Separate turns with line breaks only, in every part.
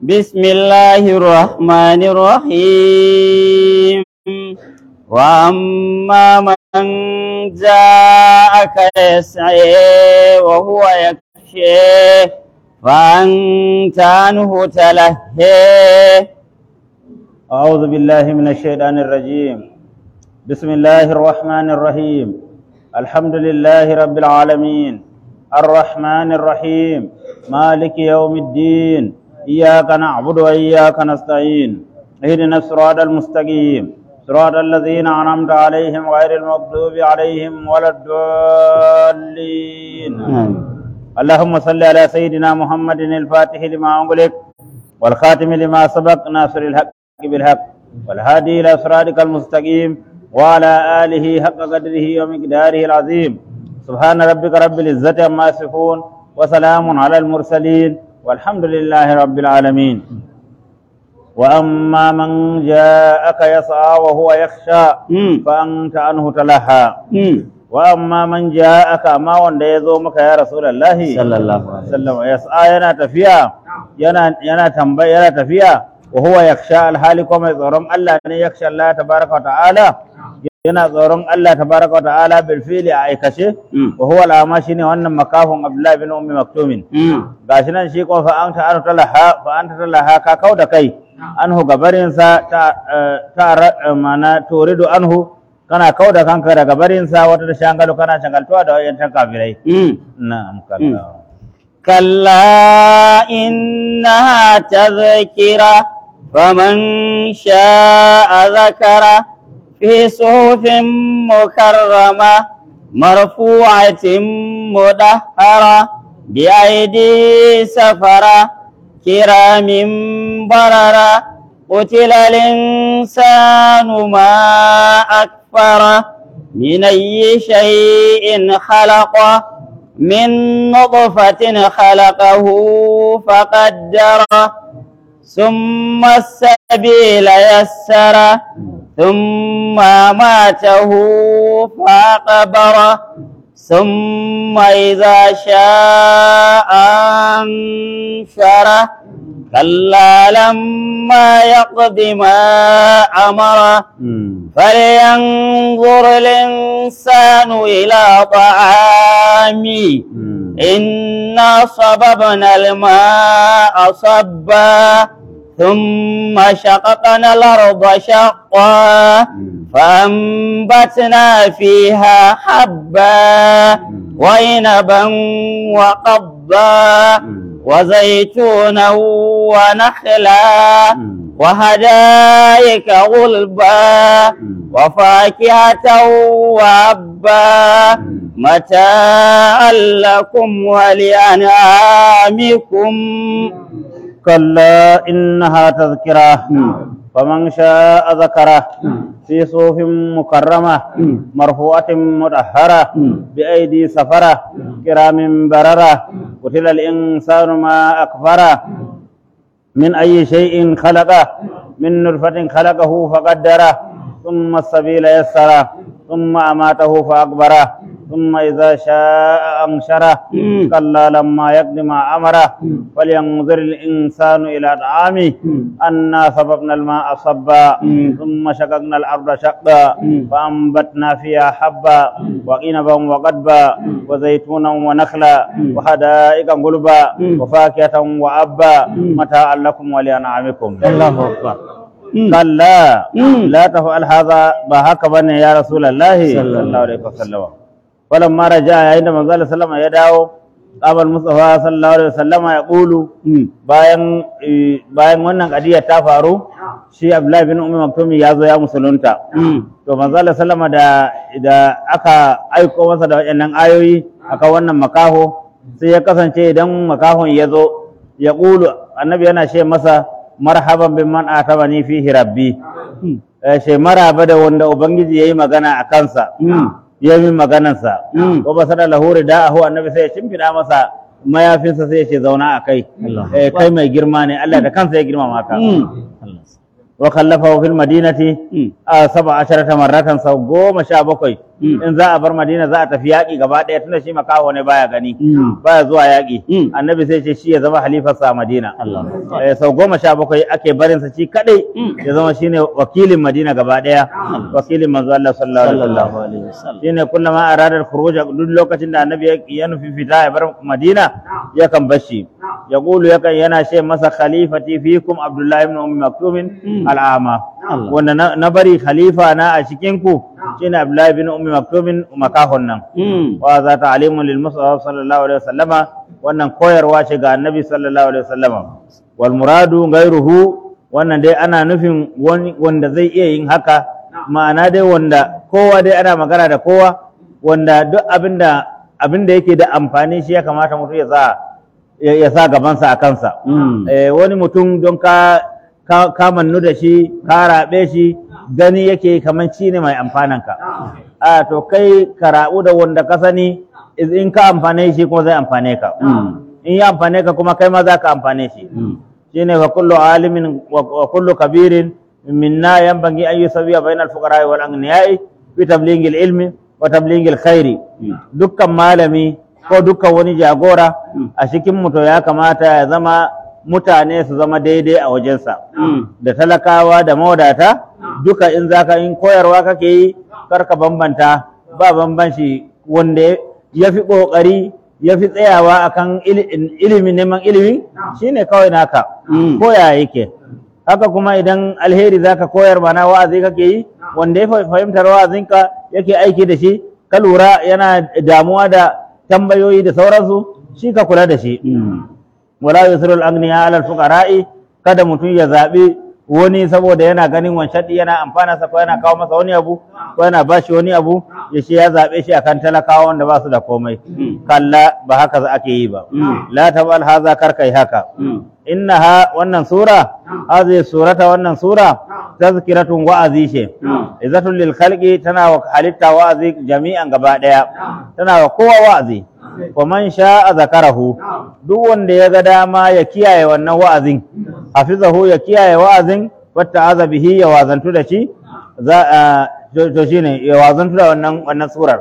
بسم الله الرحمن الرحيم وأما من جاءك يسعي وهو يكشي فأنت عنه تلهي
أعوذ بالله من الشيطان الرجيم بسم الله الرحمن الرحيم الحمد لله رب العالمين الرحمن الرحيم مالك يوم الدين إياك نعبد وإياك نستعين اهدنا الصراط المستقيم صراط الذين أنعمت عليهم غير المغضوب عليهم ولا الضالين اللهم صل على سيدنا محمد الفاتح لما أغلق والخاتم لما سبق ناصر الحق بالحق والهادي إلى صراطك المستقيم وعلى آله حق قدره ومقداره العظيم سبحان ربك رب العزة عما يصفون وسلام على المرسلين والحمد لله رب العالمين وأما من جاءك يسعى وهو يخشى
مم.
فأنت عنه تلهى
مم.
وأما من جاءك ما وند يزومك يا رسول الله
صلى الله عليه وسلم
sallama yas'a yana tafiya yana yana tambaya yana tafiya wa huwa yakhsha alhali kuma mai tsoron Allah ne yakhsha Allah tabaraka wa ta'ala yana tsoron Allah tabaraka wa ta'ala bil fili a aikace
Mm.
wa huwa al'ama shine wannan makafin Abdullah bin Ummi Maktumin
مم.
gashi nan shi ko fa anta an talaha fa anta talaha ka kau da kai anhu gabarin sa ta eh, ta ra- eh, mana turidu anhu kana kau da kanka daga barin sa wata da shangalo kana shangaltuwa da wayantan kafirai
مم.
na'am kallahu
كلا إنها تذكرة فمن شاء ذكره في صحف مكرمة مرفوعة مدهرة بأيدي سفرة كرام بررة قتل الإنسان ما أكفره من أي شيء خلقه من نطفة خلقه فقدره ثم السبيل يسره ثم ماته فأقبره ثم إذا شاء أنشره كلا لما يقض ما أمره فلينظر الإنسان إلى طعامه إنا صببنا الماء صبا ثم شققنا الأرض شقا فأنبتنا فيها حبا وعنبا وقضا وزيتونا ونخلا وهدائك غلبا وفاكهة وأبا متاعا لكم ولأنعامكم
كلا إنها تذكرة فمن شاء ذكره في صوف مكرمة مرفوعة مطهرة بأيدي سفرة كرام بررة قتل الإنسان ما أكفره من أي شيء خلقه من نطفة خلقه فقدره ثم السبيل يسره ثم أماته فأكبره ثم إذا شاء أنشره كلا لما يقدم ما أمره فلينظر الإنسان إلى طعامه أنا صببنا الماء صبا ثم شققنا الأرض شقا فأنبتنا فيها حبا وعنبا وقدبا وزيتونا ونخلا وحدائق غلبا وفاكهة وأبا متاعا لكم ولأنعامكم
الله أكبر
كلا
مم.
لا تفعل هذا بهك بني يا رسول الله
صلى
صلى
الله
الله عليه وسلم فلما رجع عندما قال سلم يداو قام المصطفى صلى الله عليه وسلم يقول bayan eh, bayan wannan kadiya ta faru shi Abdullahi bin Ummi Maktumi ya zo ya musulunta to manzo Allah sallama da da aka aiko masa da waɗannan ayoyi aka wannan makaho sai ya kasance idan makahon ya zo ya ƙulu annabi yana ce masa marhaban bin man atabani fihi rabbi eh ce maraba da wanda ubangiji yayi magana a kansa ya yi maganarsa
Mm.
ko ba sada lahuri da ahu annabi sai ya shimfiɗa masa mayafinsa sai ya ce zauna a kai
Allah.
eh kai mai girma ne Allah da kansa ya girmama ka
Mm.
wa kallafahu fil madinati a saba asharata marratan sau goma sha bakwai in za a bar madina za a tafi yaƙi gaba ɗaya tunda shi makaho ne baya gani baya zuwa yaƙi annabi sai ce shi ya zama halifarsa a madina Eh, sau goma sha bakwai ake barinsa shi kadai ya zama shine wakilin madina gaba ɗaya wakilin manzo Allah sallallahu alaihi wasallam
sallallahu alaihi wasallam
shine kullama arada al-khuruj duk lokacin da annabi ya- ya nufi fita ya bar madina yakan bashi ya qulu yakan yana ce masa khalifati fikum abdullahi ibn ummi maktum al-ama
Allah.
wanda na na bari khalifa na a cikin ku shine abdullahi ibn ummi maktum makahon nan wa za ta'limun lil mustafa sallallahu alaihi wasallama wannan koyarwa ce ga annabi sallallahu alaihi wasallama wal muradu ghayruhu wannan dai ana nufin wani wanda zai iya yin haka ma'ana dai wanda kowa dai ana magana da kowa wanda duk abinda abinda yake da amfani shi ya kamata mutum ya sa ya ya sa gabansa a kansa eh, wani mutum don ka ka, ka mannu da shi ka raɓe shi gani yake kamar shi ne mai amfananka a to kai ka raɓu da wanda ka sani iz- in ka amfane shi kuma zai amfane ka in ya amfane ka kuma kai ma za ka amfane shi shine wa kullu alimin wa wa kullu kabirin minna yanbaghi an yusawiya bainal fuqara wal aghniya'i fi tablighi al ilmi wa tablighi al khairi dukkan malami ko dukkan wani jagora a cikin mu to ya kamata ya zama mutane su zama daidai a wajensa da talakawa da mawadata duka in zaka in koyarwa kake yi karka bambanta ba bambanci wanda ya fi ƙoƙari ya fi tsayawa akan ili- ilimin neman ilimi shine kawai naka ko ya yake haka kuma idan alheri zaka koyar ba na wa'azi kake yi wanda ya fa- fahimtar wa'azinka yake aiki da shi ka lura yana damuwa da tambayoyi da sauransu shi ka kula da shi wala yusru al-aghniya ala al-fuqara'i kada mutum ya zabi wani saboda yana ganin wancan ɗin yana amfana sa ko yana kawo masa wani abu ko yana bashi wani abu ya ce ya zabe shi akan talakawa wanda ba su da komai kalla ba haka za ake yi ba la tabal haza kar kai haka innaha wannan sura hadhihi surata wannan sura tazkiratun wa'azi ce izatul lil khalqi tana wa halitta wa'azi jami'an gaba daya tana wa kowa wa'azi wa man sha'a zakarahu duk wanda ya ga dama ya kiyaye wannan wa'azin hafizahu ya kiyaye wa'azin wata aza bihi ya wazantu da shi za a to to shine ya wazantu da wannan wannan surar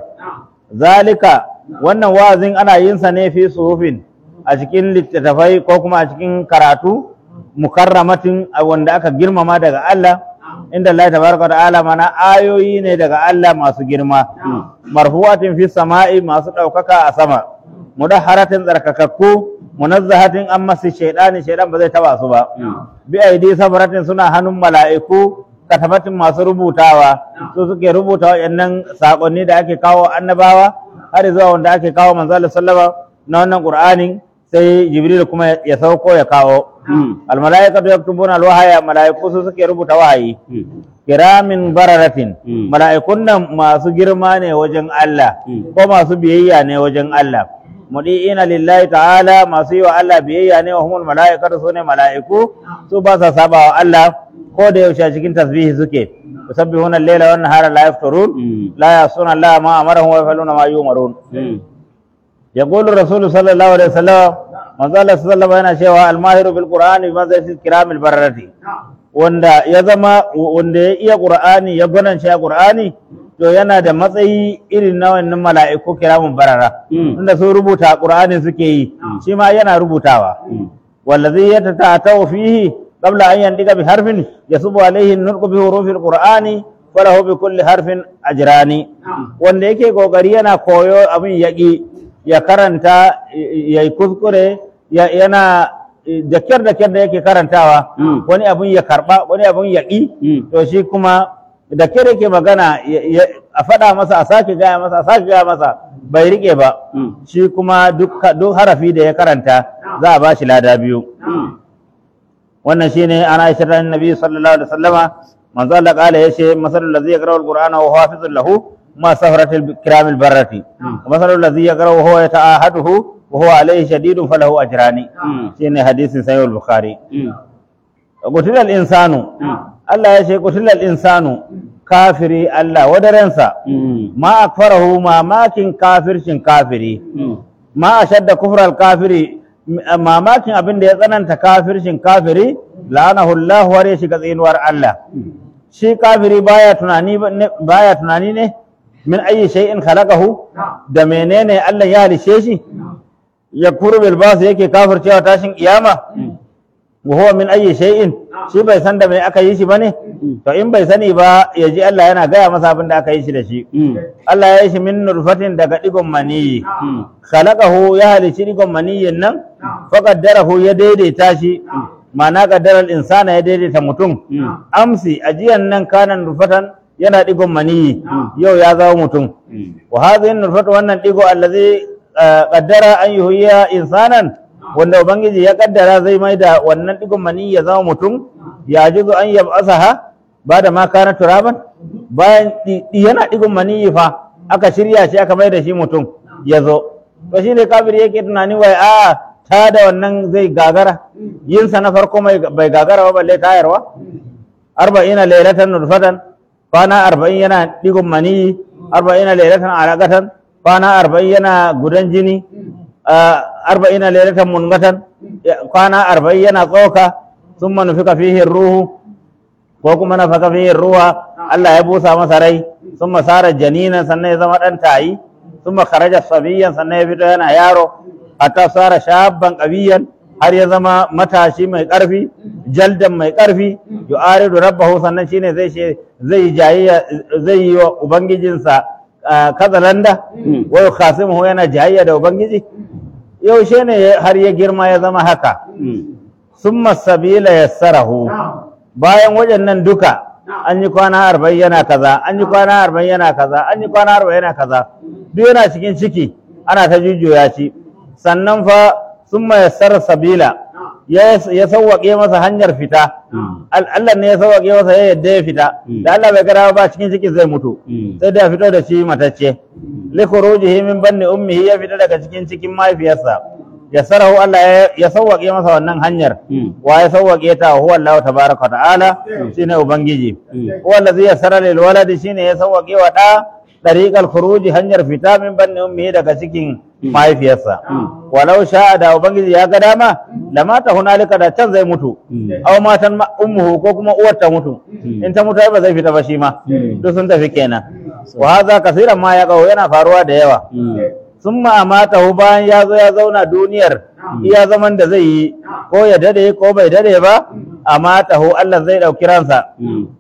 zalika wannan wa'azin ana yin sa ne fi suhufin a cikin littattafai ko kuma a cikin karatu mukarramatin a wanda aka girmama daga Allah inda Allah tabaraka wa ta'ala mana ayoyi ne daga Allah masu girma marfuwatin fi sama'i masu ɗaukaka a sama mudahharatin tsarkakakku munazzahatin an masu shaidani shaidan ba zai taba su ba bi aidi sabaratin suna hannun mala'iku katabatin masu rubutawa su suke rubuta waɗannan saƙonni da ake kawo annabawa har zuwa wanda ake kawo manzo Allah sallama na wannan qur'anin sai jibril kuma ya sauko ya kawo al mala'ikatu yaktubuna al wahaya mala'iku su suke rubuta wahayi kiramin bararatin mala'ikun nan masu girma ne wajen Allah ko masu biyayya ne wajen Allah mudi'ina lillahi ta'ala masu yi wa Allah biyayya ne wa humul mala'ikatu su ne mala'iku su ba sa saba wa Allah ko da yaushe a cikin tasbihi suke yusabbihuna al-laila wan nahara la yafturun la yasuna Allah ma amarahum wa yafaluna ma yumarun yaqulu rasulu sallallahu alaihi wasallam manzo Allah sallallahu yana cewa al-mahiru bil qur'ani bi manzilati kiramil bararati wanda ya zama wanda ya iya qur'ani ya gwanance a qur'ani to yana da matsayi irin na wannan mala'iku kiramun barara tunda sun rubuta qur'ani suke yi shi ma yana rubutawa wallazi yatata'atu fihi qabla an yandiga bi harfin yasubu alayhi nurqu bi hurufil qur'ani falahu bi kulli harfin ajrani wanda yake kokari yana koyo abin yaki ya karanta ya yi kuskure ya- yana da kyar da kyar da yake karantawa wani abun ya karba wani abun ya ƙi to shi kuma da kyar yake magana ya- ya- a faɗa masa a sake gaya masa a sake gaya masa bai rike ba shi kuma duk duk harafi da ya karanta za a ba shi lada biyu wannan shine ana aisha ta annabi sallallahu alaihi wasallama manzo Allah kala yace masalul ladzi yaqra'u alqur'ana wa huwa hafizun lahu ma safaratil kiramil barrati masalul ladzi yaqra'u wa huwa yata'ahaduhu wa huwa alayhi shadidun falahu ajrani shine hadisin sahih al-bukhari qutilal insanu Allah yace qutilal insanu kafiri Allah wadaransa ma akfarahu mamakin kafircin kafiri ma ashadda kufral kafiri m- mamakin abin da ya tsananta kafircin kafiri la'anahu Allah har ya shiga tsinuwar Allah shi kafiri baya tunani ba- ne- baya tunani ne min ayi shay'in khalaqahu da menene Allah ya halishe shi ya bil bas yake kafircewa tashin kiyama wa huwa min ayi shay'in shi bai san da me aka yi shi bane to in bai sani ba ya ji Allah yana gaya masa abin da aka yi shi da shi Allah ya yi shi min nurfatin daga digon maniyi khalaqahu ya halici digon maniyin nan faqaddarahu ya daidaita shi ma'ana qaddaral insana ya daidaita mutum amsi ajiyan nan kana nurfatan yana digon maniyi yau ya zama mutum wa hadhihi nurfatu wannan digo allazi ah, qaddara an yuhyiya insanan wanda ubangiji ya kaddara zai mai da wannan digon maniyi ya zama mutum ya jizu an yab'asaha ba da ma kana turaban bayan di- di- yana digon maniyi fa aka shirya shi aka mai da shi mutum ya zo to shi ne kafir yake tunani wai a ta da wannan zai gagara yinsa na farko mai bai gagara ba balle tayarwa arba'ina lailatan nurfatan kwana arba'in yana digon maniyi arba'ina lailatan alaqatan kwana arba'in yana gudan jini ah, arba'ina lailatan mungatan ya- kwana arba'in yana tsoka sun manufika fihi ruhu ko kuma na faka fihi ruwa Allah ya busa masa rai sun masara janinan sannan ya zama ɗan tayi sun makaraja sabiyan sannan ya fito yana yaro hatta sara shabban ƙabiyan har ya zama matashi mai ƙarfi jaldan mai ƙarfi yu'aridu rabbahu sannan shine zai ce zai jayayya zai yi wa ubangijinsa ah, kazalanda wa yukhasimuhu yana jayayya da ubangiji yaushe ne ya- har ya girma ya zama haka summa sabila yassarahu bayan waɗannan duka an yi kwana arba'in yana kaza an yi kwana arba'in yana kaza an yi kwana arba'in yana kaza duk yana cikin ciki ana ta jujjuya shi sannan fa summa yassara sabila ya ya sawwaƙe masa hanyar fita Al- Allah ne ya sawwaƙe masa ya yadda ya fita da Allah bai gara ba cikin ciki zai mutu sai da ya fito da shi matacce li khurujihi min banni ummihi ya fita daga cikin cikin mahaifiyarsa ya sarahu Allah ya- ya sawwaƙe masa wannan hanyar wa ya sawwaƙe ta huwa Allah tabaraka wa ta'ala shine ubangiji huwa allazi yassara lil waladi shine ya sawwaƙe wa da dariqal khuruji hanyar fita min banni ummihi daga cikin mahaifiyarsa walau sha'a da ubangiji ya ga dama lamata hunalika da can zai mutu aw matan ma- ummuhu ko kuma uwar ta mutu in ta mutu ai ba zai fita ba shi ma duk sun tafi kenan wa hadha kaseeran ma ya yana faruwa da yawa sun ma'amatahu bayan ya zo ya zauna duniyar iya zaman da zai yi ko ya dade ko bai dade ba amatahu Allah zai ɗauki ransa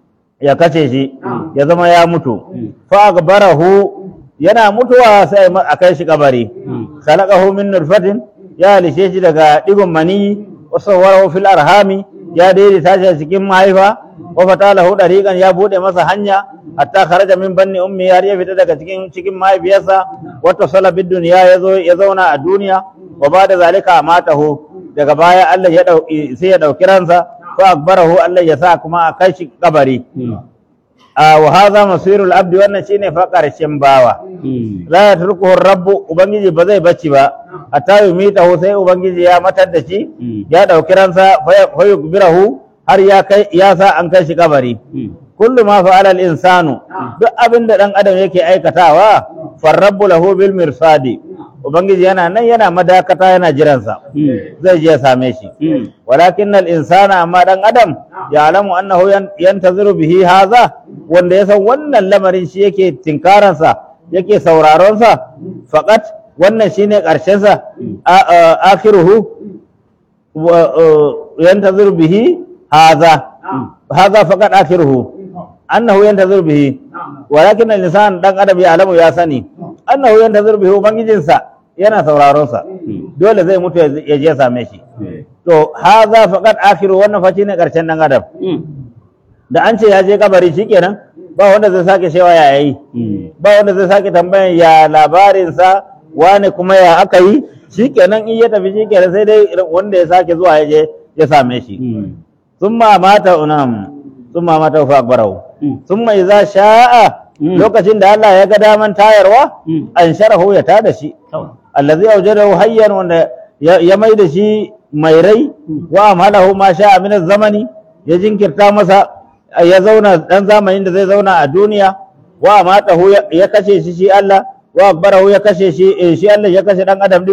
ya kace shi ya zama ya mutu fa akbarahu yana mutuwa sai a kai shi kabari khalaqahu min nurfatin ya halishe shi daga digon maniyi wa sawwarahu fil arhami ya daidaita shi a cikin mahaifa wa fatalahu dariqan ya bude masa hanya hatta kharaja min banni ummi har ya fita daga cikin cikin mahaifiyarsa wa tasala bid dunya ya zo ya zauna a duniya wa bada zalika amatahu daga baya Allah ya dauki sai ya dauki ransa fa akbarahu Allah ya sa kuma a kai shi kabari a wa hadha masirul abdi wannan shine fa karshen bawa la yatrukuhu rabbu ubangiji ba zai bacci ba hatta yumitahu sai ubangiji ya matar da shi ya dauki ransa fa yukbirahu har ya kai ya sa an kai shi kabari kullu ma fa'ala al-insanu duk abin da dan adam yake aikatawa farrabbu lahu bil mirsadi ubangiji yana nan yana madakata yana jiransa zai je ya same shi walakin al-insana amma dan adam ya alamu annahu yan- yantaziru bihi haza wanda ya san wannan lamarin shi yake tinkaransa yake sauraron sa faqat wannan shine karshen sa a- a- akhiruhu wa- uh, yantaziru bihi haza haza faqat akhiruhu annahu yantaziru bihi walakin al-insan dan adam ya alamu ya sani annahu yantaziru bihi ubangijinsa yana sauraron sa dole zai mutu ya je ya same shi to haza faqat akhiru wannan fa shine karshen dan adam da an ce ya je kabari shikenan ba wanda zai sake shewa ya yi ba wanda zai sake tambayan ya labarinsa wane kuma ya aka yi shikenan in ya tafi shikenan sai dai wanda ya sake zuwa ya je ya same shi summa mata unam summa mata fa akbarahu summa idza sha'a lokacin da Allah ya ga daman tayarwa an sharahu ya tada shi allazi awjadahu hayyan wanda ya ya mai da shi mai rai wa amalahu ma sha'a min zamani ya jinkirta masa ya zauna dan zamanin da zai zauna a duniya wa amatahu ya- ya kashe shi shi Allah wa akbarahu ya kashe shi eh, shi Allah ya kashe dan adam din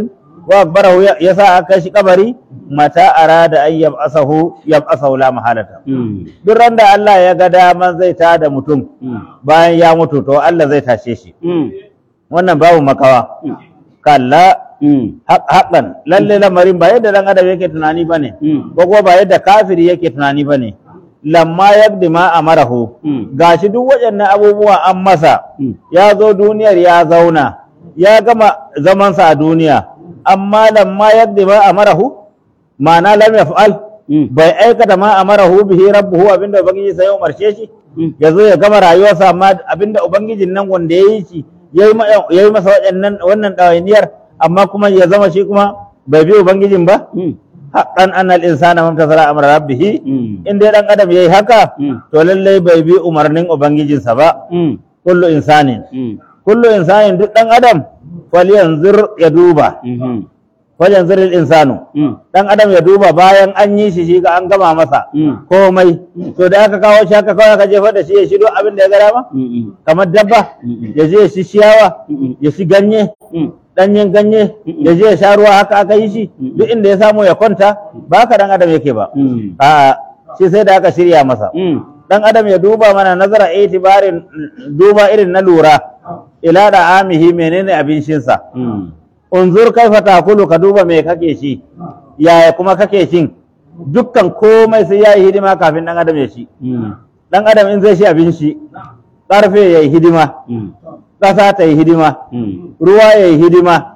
wa akbarahu ya- yasa aka kai shi kabari mata arada an yab'asahu yab'asahu la mahalata duk ran da Allah ya ga daman zai tada mutum bayan ya mutu to Allah zai tashe shi wannan babu makawa kalla haq- haqqan lalle lamarin ba yadda dan adam yake tunani bane ko kuma ba yadda kafiri yake tunani bane lamma yabdi ma amarahu gashi duk waɗannan abubuwa an masa ya zo duniyar ya zauna ya gama zamansa a duniya amma lamma yabdi ma amarahu ma'ana lam yaf'al bai aikata ma amarahu bihi rabbuhu abinda ubangiji sai ya umarce shi ya zo ya gama rayuwarsa amma abinda ubangijin nan wanda ya yi shi ya yi masa waɗannan wannan ɗawainiyar amma kuma ya zama shi kuma bai bi ubangijin ba haqqan annal insana mamtasala amra rabbih in dai dan adam yayi haka to lallai bai bi umarnin ubangijinsa ba kullu insanin kullu insanin duk dan adam falyanzur ya duba falyanzur al insanu dan adam ya duba bayan an yi shi shi ga an gama masa komai to da aka kawo shi aka kawo aka jefa da shi ya shido abin da ya ga dama kamar dabba ya je ya shi ciyawa ya shi ganye danyen ganye ya je ya sha ruwa haka aka yi shi duk inda ya samu ya kwanta ba haka dan adam yake ba a shi sai da aka shirya masa dan adam ya duba mana nazara itibarin duba irin na lura ila da amihi menene abincinsa unzur kaifa takulu ka duba me kake shi yaya kuma kake shin dukkan komai sai yayi hidima kafin dan adam ya shi dan adam in zai shi abinci karfe yayi hidima ƙasa ta yi hidima ruwa ya yi hidima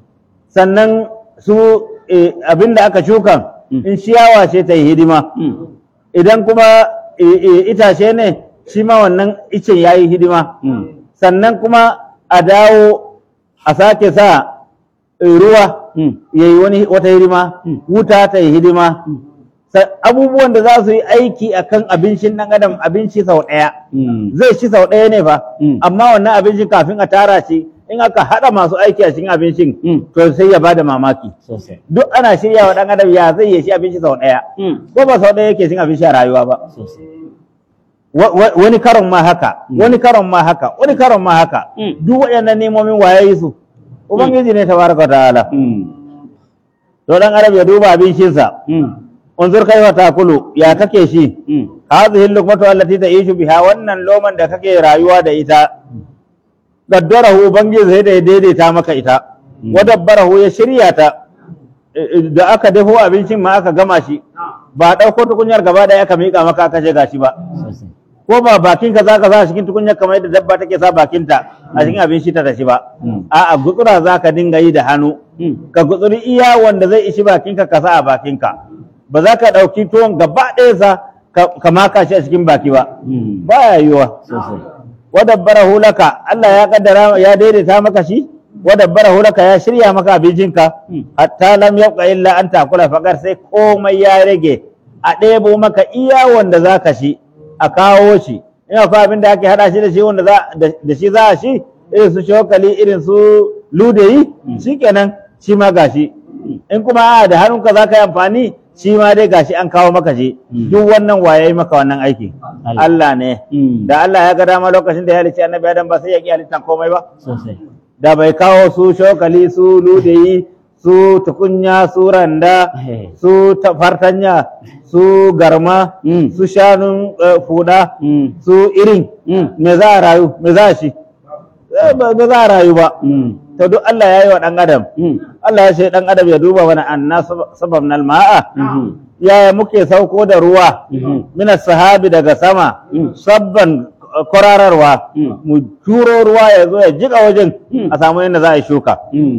sannan su eh, abin da aka shukan in ciyawa ce ta yi hidima idan kuma eh, eh, itace ne shi ma wannan icen ya yi hidima sannan kuma a dawo a sake sa eh, ruwa ya yi wani wata hidima wuta ta yi hidima Sa- abubuwan da za su yi aiki a kan abincin ɗan adam abinci sau ɗaya zai ci sau ɗaya ne fa amma wannan abincin kafin a tara shi in aka haɗa masu aiki a cikin abincin to sai ya bada mamaki
sosai
duk ana shirya wa ɗan adam ya zai ya ci abinci sau ɗaya ko ba sau ɗaya yake cin abinci a rayuwa ba
sosai
Wa- wa- wani karon ma haka wani karon ma haka wani karon ma haka duk waɗannan nemomin waye yi su ubangiji ne tabaraka wa ta'ala to ɗan adam ya duba abincinsa unzur kaifa takulu ya kake shi hadhihi luqmatu allati ta'ishu biha wannan loman da kake rayuwa da ita gaddarahu ubangiji sai da ya daidaita maka ita wa dabbarahu ya shirya ta Eh, eh, da aka dafo abincin ma aka gama shi ba ɗauko tukunyar gaba ɗaya aka miƙa maka aka ce gashi ba
sosai
ko ba bakin ka zaka sa a cikin tukunyar kamar yadda dabba take sa bakinta a cikin abin shi ta tashi ba a'a gutsura zaka dinga yi da hannu ka gutsuri iya wanda zai ishi bakinka ka sa a bakinka ba za ka ɗauki tuwon gaba ɗaya sa ka ka maka shi a cikin baki ba ba ya yiwuwa
sosai
wadabbarahu laka Allah ya kaddara ya daidaita maka shi wadabbarahu laka ya shirya maka abincinka hatta lam yabqa illa an takula fakar sai komai ya rage a ɗebo maka iya wanda za ka shi a kawo shi in akwai abin da ake haɗa shi da shi wanda za da- da shi za a shi irin su shokali irin su ludayi shikenan shi ma gashi in kuma a da hannunka za ka yi amfani shi ma dai gashi an kawo maka shi duk wannan waye yi maka wannan aiki
Allah.
Allah ne da Allah ya ga dama lokacin da ya halicci annabi Adam ba sai ya ki halittan komai ba
sosai
da bai kawo su shokali su ludayi su tukunya su randa
Eh.
su ta- fartanya su garma
Mm.
su shanun eh, fuda
Mm.
su irin me za a rayu me za a shi Eh, ba ba za a rayu ba to duk Allah ya yi wa ɗan adam Allah ya ce ɗan adam ya duba wani anna sababnal ma'a yaya muke sauko da ruwa mina sahabi daga sama sabban uh, kwarararwa mu turo ruwa ya zo ya jika wajen a samu yadda za a yi shuka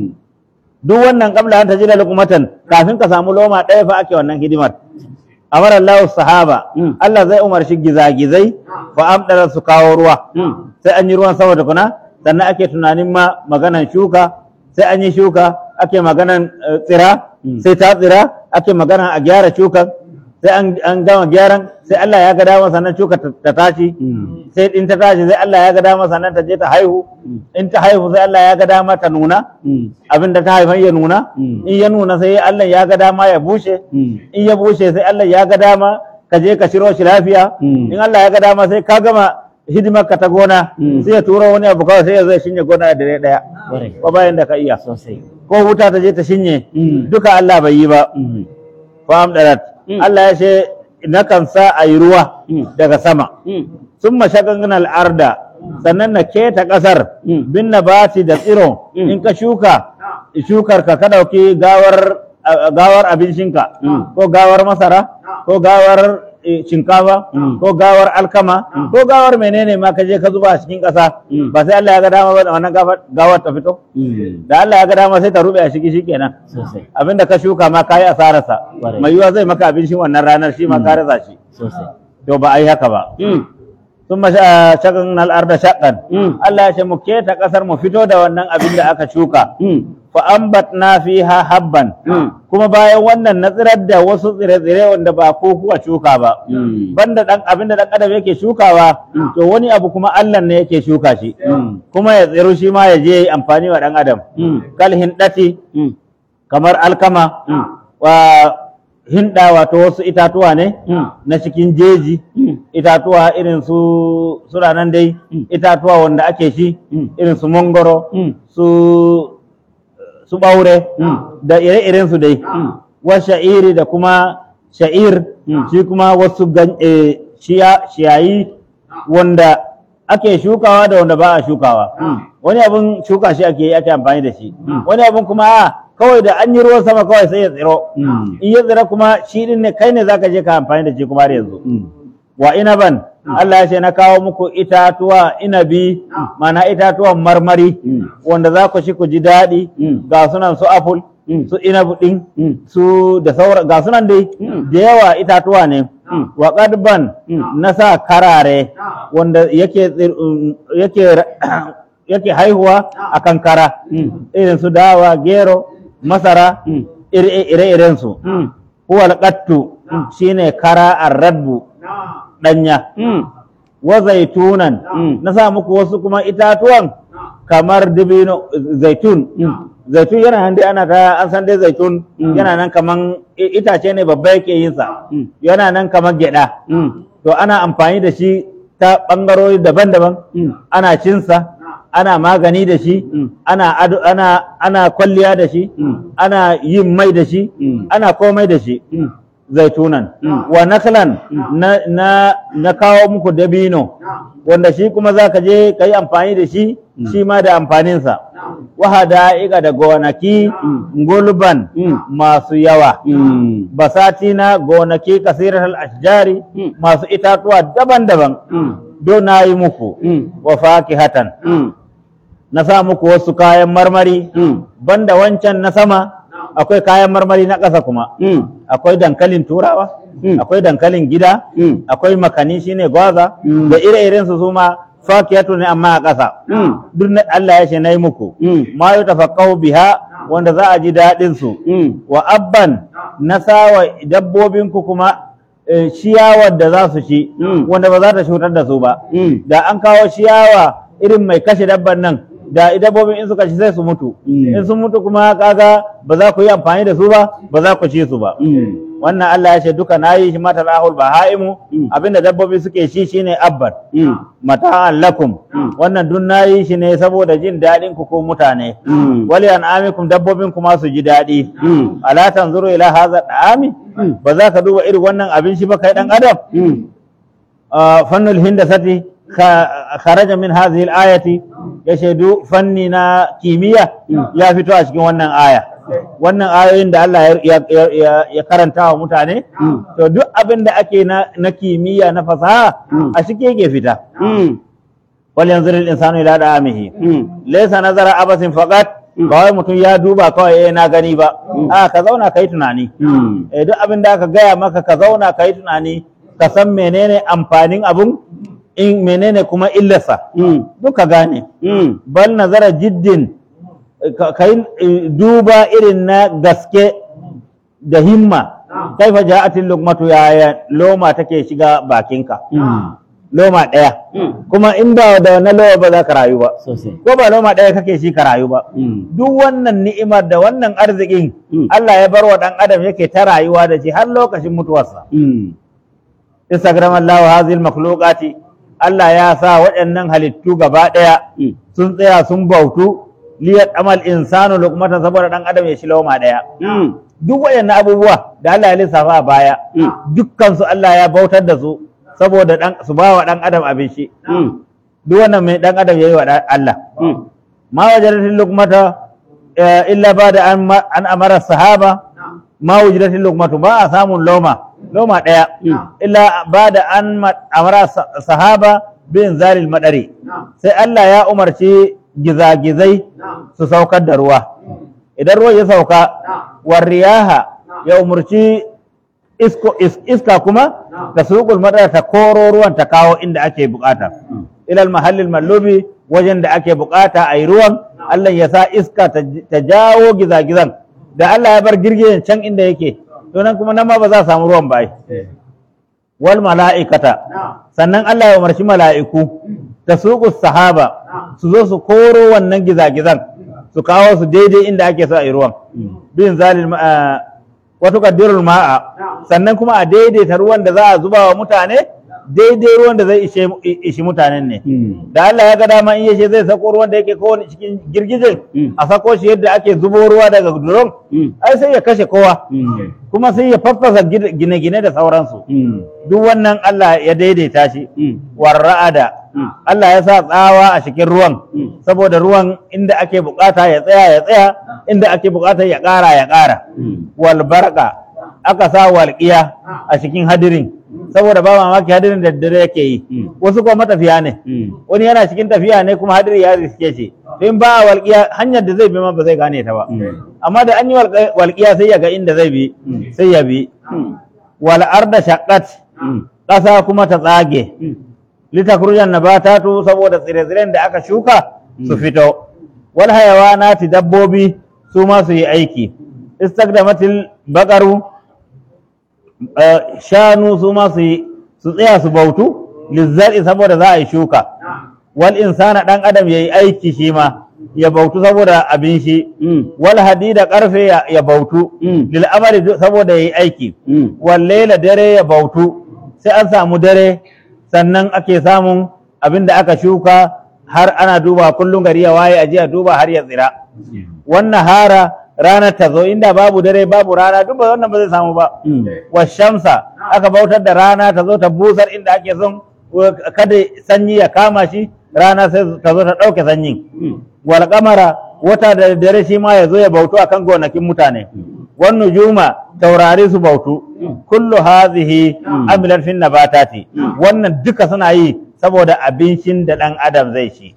duk wannan kabla an tajida lukumatan kafin ka samu loma ɗaya fa ake wannan hidimar amara Allah sahaba Allah zai umarci gizagizai fa amdara su kawo ruwa sai an yi ruwan sama tukuna sannan ake tunanin ma maganan shuka sai an yi shuka ake maganan eh, tsira sai ta tsira ake maganan a gyara shukan sai an, an gama gyaran sai Allah ya ga dama sannan shuka ta ta tashi sai in ta tashi sai Allah ya ga dama sannan ta je ta haihu in ta haihu sai Allah ya ga dama ta nuna abin da ta haifan ya nuna
Mm.
in ya nuna sai Allah ya ga dama ya bushe in ya bushe sai Allah ya ga dama ka je ka shiro shi lafiya
Mm.
in Allah ya ga dama sai ka gama hidimar ka ta gona
Mm.
sai ya turo wani abu kawai sai ya zai shinye gona da dare daya
Kwarai.
ba bayan da ka iya
sosai
ko wuta ta je ta shinye
Mm.
duka Allah bai yi ba
Mm.
fa amdarat
Mm.
Allah ya ce nakan sa a yi ruwa
Mm.
daga sama
Mm.
sun mashagan al'arda sannan na keta ƙasar
Mm.
bin nabati da tsiro
Mm.
in ka shuka shukar ka ka ɗauki gawar a- gawar abincinka
Mm.
ko gawar masara ko gawar eh, shinkafa
Mm.
ko gawar alkama ko gawar menene ma ka je ka zuba a cikin ƙasa
Mm.
ba sai Allah ya ga dama ba da wannan gawar- gawar ta fito
Mm.
da Allah ya ga dama sai ta rube a ciki shikenan
Sosai.
abinda ka shuka ma kayi asararsa
Ƙwarai.
mai yiwa zai maka abincin wannan ranar shi ma ka rasa shi
Sosai.
to ba a yi haka ba
Mm.
ثم شققنا الأرض شقا
Mm.
Allah ya ce mu keta ƙasar mu fito da wannan abin da aka shuka
Mm.
fa ambatna fiha habban
Mm.
kuma bayan wannan na tsirar da wasu tsire-tsire wanda ba ko kuka shuka ba
Mm.
banda dan abin da dan adam yake shukawa to wani abu kuma Allah ne yake shuka shi
Mm.
kuma ya tsiru shi ma ya je ya yi amfani wa dan adam
Mm.
kal hindati
Mm.
kamar alkama
Mm.
wa hinda wato wasu itatuwa ne
Mm.
na cikin jeji
Mm.
itatuwa irin su suna nan dai
Mm.
itatuwa wanda ake shi
Mm.
irin su mangoro
Mm.
su su ɓaure
Mm.
da ire-iren su dai
Mm.
wa sha'iri da kuma sha'ir
Mm.
shi kuma wasu gan- eh, shiya- shiyayi wanda ake shukawa da wanda ba a shukawa
Mm.
wani abin shuka shi ake yi ake amfani da shi
Mm.
wani abin kuma a kawai da an yi ruwan sama kawai sai ya tsiro
Mm.
in ya tsira kuma shi din ne kai ne zaka je ka amfani da shi kuma har yanzu
Mm.
wa inaban Allah ya ce na kawo muku itatuwa inabi mana itatuwan marmari
Mm.
wanda za ku ci ku ji daɗi
Mm.
ga sunan su apple
Mm.
su inabu ɗin
Mm.
su da sauran ga sunan dai
Mm.
da yawa itatuwa ne
Mm.
wa ƙadban
Mm.
na sa karare wanda yake tsir- um, yake ra- yake haihuwa a kan kara
Mm.
irin su dawa gero masara
Mm.
ire-iren su
Mm.
huwa alqattu shine kara arradbu danya
Mm.
wa zaitunan
Mm.
na sa muku wasu kuma itatuwan kamar dibino zaitun
Mm.
zaitun yana nan dai ana ta an san dai zaitun
Mm.
yana nan kaman i- itace ne babba yake yin sa
Mm.
yana nan kamar gyada
Mm.
to ana amfani da shi ta bangarori daban-daban
Mm.
ana cinsa ana magani da shi
Mm.
ana ado ana ana kwalliya da shi
Mm.
ana yin mai da shi
Mm.
ana komai da shi
Mm.
zaitunan
Mm.
wa naklan na, na, na kawo muku dabino wanda shi kuma za ka je ka yi amfani da shi shi ma da amfaninsa wa hada'iqa da gonaki gulban
Mm.
masu yawa
Mm.
basati na gonaki kasirar ashjari
Mm.
masu itatuwa daban-daban
Mm.
don na yi muku
Mm.
wa fakihatan
Mm.
na sa muku wasu kayan marmari
Mm.
banda wancan na sama akwai kayan marmari na ƙasa kuma
Mm.
akwai dankalin turawa
Mm.
akwai dankalin gida
Mm.
akwai makani shine gwaza
Mm.
da ire-iren su suma fakiyatu ne amma a ƙasa
Mm.
duk na Allah ya ce nayi muku
Mm.
ma yi tafaqqahu biha wanda za a ji daɗin su
Mm.
wa abban na sawa dabbobin ku kuma eh, ciyawar da za su ci
Mm.
wanda ba za ta cutar da su ba
Mm.
da an kawo ciyawa irin mai kashe dabban nan da dabbobin in suka ci sai su mutu
Mm.
in sun mutu kuma kaga ba za ku yi amfani da su ba ba za ku ci su ba
Mm.
wannan Allah ya ce duka na yi shi mata lahul bahaimu
Mm.
abinda dabbobi suke shi shine abban
Mm.
mata'an lakum
Mm.
wannan duk na yi shi ne saboda jin daɗin ku ko mutane
Mm.
wali an'amikum dabbobin kuma su ji daɗi
Mm.
ala tanzuru ila hadha da'ami
Mm.
ba za ka duba irin wannan abin shi ba kai dan adam
Mm.
آه، فن الهندسة خ- خرج من هذه الآية يشهد فننا كيمياء يا فتوى أشكي wannan aya wannan ayoyin da Allah ya, ya, ya, ya karanta wa mutane
Mm.
to duk abin da ake na, na kimiyya na fasaha
Mm.
a cike yake fita
Mm.
wal yanzur al insanu ila da'amihi
Mm.
laysa nazara abasin faqat
Mm.
ba wai mutum ya duba kawai eh na gani ba a ka zauna kai tunani
Mm.
eh duk abin da aka gaya maka ka zauna ka yi tunani ka san menene amfanin abun in menene kuma illarsa
Mm.
duk ka gane
Mm.
bal nazara jiddin eh, ka ka yi eh, duba irin na gaske da himma kaifa ja'atil luqmatu ya loma take shiga bakinka
Mm.
loma ɗaya
Mm.
kuma in ba da wannan loma ba za ka rayu ba
Sosai.
ko ba loma ɗaya kake shi ka rayu ba
Mm.
duk wannan ni'imar da wannan arzikin
Mm.
Allah ya bar wa ɗan adam yake ta rayuwa da shi har lokacin mutuwarsa
Mm.
Instagram Allah hazil makhluqati Allah ya sa waɗannan halittu gaba ɗaya
Mm.
sun tsaya sun bautu liyat amal insanu luqmatan saboda dan adam ya shi loma daya duk waɗannan abubuwa da Allah ya lissafa a baya dukkan su Allah ya bautar da su saboda dan su ba wa dan adam abin shi duk wannan mai dan adam yayi wa dan Allah ma wajadatil luqmata eh, illa bada an ma- an amara sahaba ma wajadatil luqmatu ba a samun loma loma daya illa bada an ma- amara sa- sahaba bin zalil madari sai Allah ya umarci gizagizai su saukar da ruwa idan ruwa ya sauka war riyaha ya umarci isko is- iska kuma ta suƙul madara ta koro ruwan ta kawo inda ake bukata ilal mahallin mallubi wajen da ake bukata a yi ruwan Allah ya sa iska ta j- ta jawo gizagizan da Allah ya bar girgijen can inda yake to nan kuma nan ma ba za a samu ruwan ba ai wal mala'ikata sannan Allah ya umarci mala'iku ta suƙu sahaba su zo su koro wannan gizagizan su kawo su daidai inda ake so a yi ruwan bin zalil ma- ah, wato kaddirul ma'a sannan kuma a daidaita ruwan da za a zuba wa mutane daidai ruwan da zai ishe ishi mutanen ne da Allah ya ga dama in yashe zai sako ruwan da yake kowane cikin girgijin a sako shi yadda ake zubo ruwa daga duron ai sai ya kashe kowa kuma sai ya faffasa gine- gine-gine da sauransu duk wannan Allah ya daidaita shi warra'ada Allah ya sa tsawa a cikin ruwan saboda ruwan inda ake bukata ya tsaya ya tsaya inda ake bukata ya ƙara ya ƙara wal barqa aka sa walƙiya a cikin hadirin saboda ba mamaki hadirin da dare yake yi wasu kuma matafiya ne wani yana cikin tafiya ne kuma hadiri ya riske shi to in ba a walƙiya hanyar da zai bi ma ba zai gane ta ba amma da an yi walƙa- walƙiya sai ya ga inda zai bi sai ya bi wal arda shaqqat ƙasa kuma ta tsage litakhrujan nabatatu saboda tsire-tsiren da aka shuka su fito wal hayawanati dabbobi su ma su yi aiki istaqdamatil baqaru eh, shanu su ma su yi su tsaya su bautu lizzari saboda za a yi shuka wal insana dan adam yayi aiki shi ma ya bautu saboda abin shi wal hadida karfe ya, ya bautu lil amali du- saboda yayi aiki wal laila dare ya bautu sai an samu dare sannan ake samun abin da aka shuka har ana duba kullum gari ya waye aje a duba har ya tsira wannan hara ranar ta zo inda babu dare babu rana duk ba wannan ba zai samu ba wa shamsa aka bautar da rana ta zo ta busar inda ake son wa- kada sanyi ya kama shi rana sai ta zo ta ɗauke sanyin wal kamara wata da dare shi ma ya zo ya bautu akan gonakin mutane wan nujuma taurari su bautu kullu hazihi amilat fin nabatati wannan duka suna yi saboda abincin da ɗan adam zai ci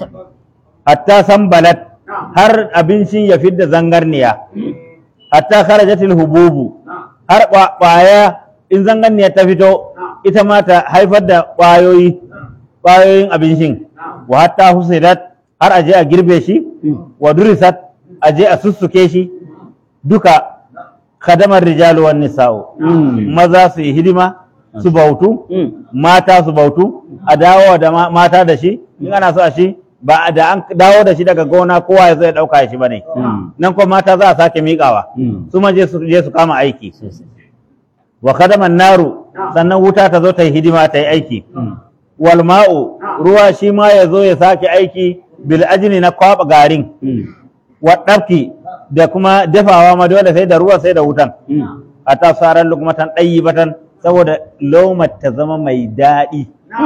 hatta sambalat har abincin ya fidda zangarniya hatta kharajatil hububu har kwa- kwaya in zangarniya ta fito ita ma ta haifar da kwayoyi kwayoyin abincin wa hatta husidat har aje a girbe shi wa durisat aje a sussuke shi duka kadamar rijalu wan nisa'u maza su yi hidima su bautu mata su bautu a dawo da ma- mata da shi in ana so a shi ba da an dawo da shi daga gona kowa ya zo ya dauka shi bane nan kuma mata za a sake miƙawa su ma je su je su kama aiki wa kadaman naru sannan wuta ta zo ta yi hidima ta yi aiki wal ma'u ruwa shi ma ya zo ya sake aiki bil ajni na kwaba garin wa ɗafki da kuma dafawa ma dole sai da ruwa sai da wutan hatta saran lukmatan batan saboda lomar ta zama mai daɗi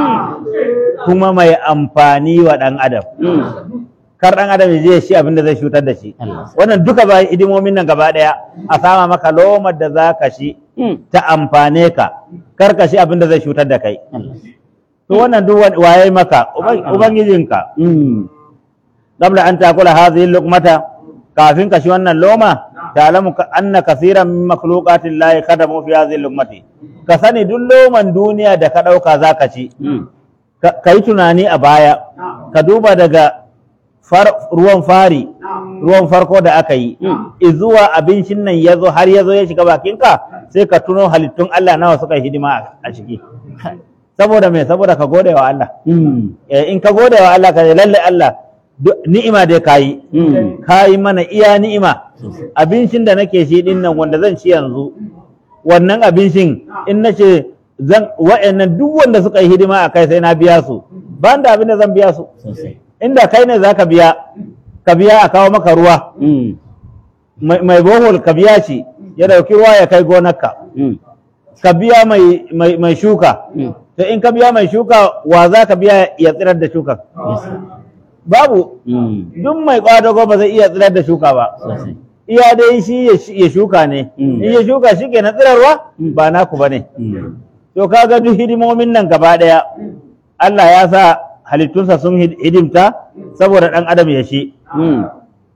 kuma mai amfani wa ɗan adam kar ɗan adam ya je ya shi abin da zai cutar da shi wannan duka ba hidimomin nan gaba ɗaya a sama maka lomar da za ka shi ta amfane ka kar ka shi abin da zai cutar da kai to wannan duk wa- waye maka Uban- ubangijinka qabla an takula hadhihi luqmata kafin ka shi wannan loma ta'lamu ka anna kaseeran min makhluqati llahi khadamu fi hadhihi luqmati ka sani duk loman duniya da ka dauka zaka ci ka ka yi tunani a baya ka duba daga far- ruwan fari ruwan farko da aka yi izuwa abincin nan ya zo har ya zo ya shiga bakinka sai ka tuno halittun Allah nawa suka yi hidima a- a ciki saboda me saboda ka gode wa Allah Eh, in ka gode wa Allah ka ce lalle Allah duk ni'ima dai ka yi ka yi mana iya ni'ima abincin da nake shi din nan wanda zan ci yanzu wannan abincin in na ce zan wa'annan duk wanda suka yi hidima a kai sai na biya su ba da abin da zan biya su inda kai ne zaka biya ka biya a kawo maka ruwa
Mm.
mai mai bohol ka biya shi ya dauki ruwa ya kai gonarka
Mm.
ka biya mai mai mai shuka
Mm.
to in ka biya mai shuka wa za ka biya ya tsirar da shuka babu
Mm.
duk mai kwadago ba zai iya tsirar da shuka ba
Sosai.
iya dai shi ya sh- ya shuka ne
Mm.
in ya shuka shi ke na tsirarwa ba naku ba ne
Mm.
to kaga duk hidimomin nan gaba daya Allah ya sa halittunsa sun hid- hidimta saboda dan adam ya shi
Mm.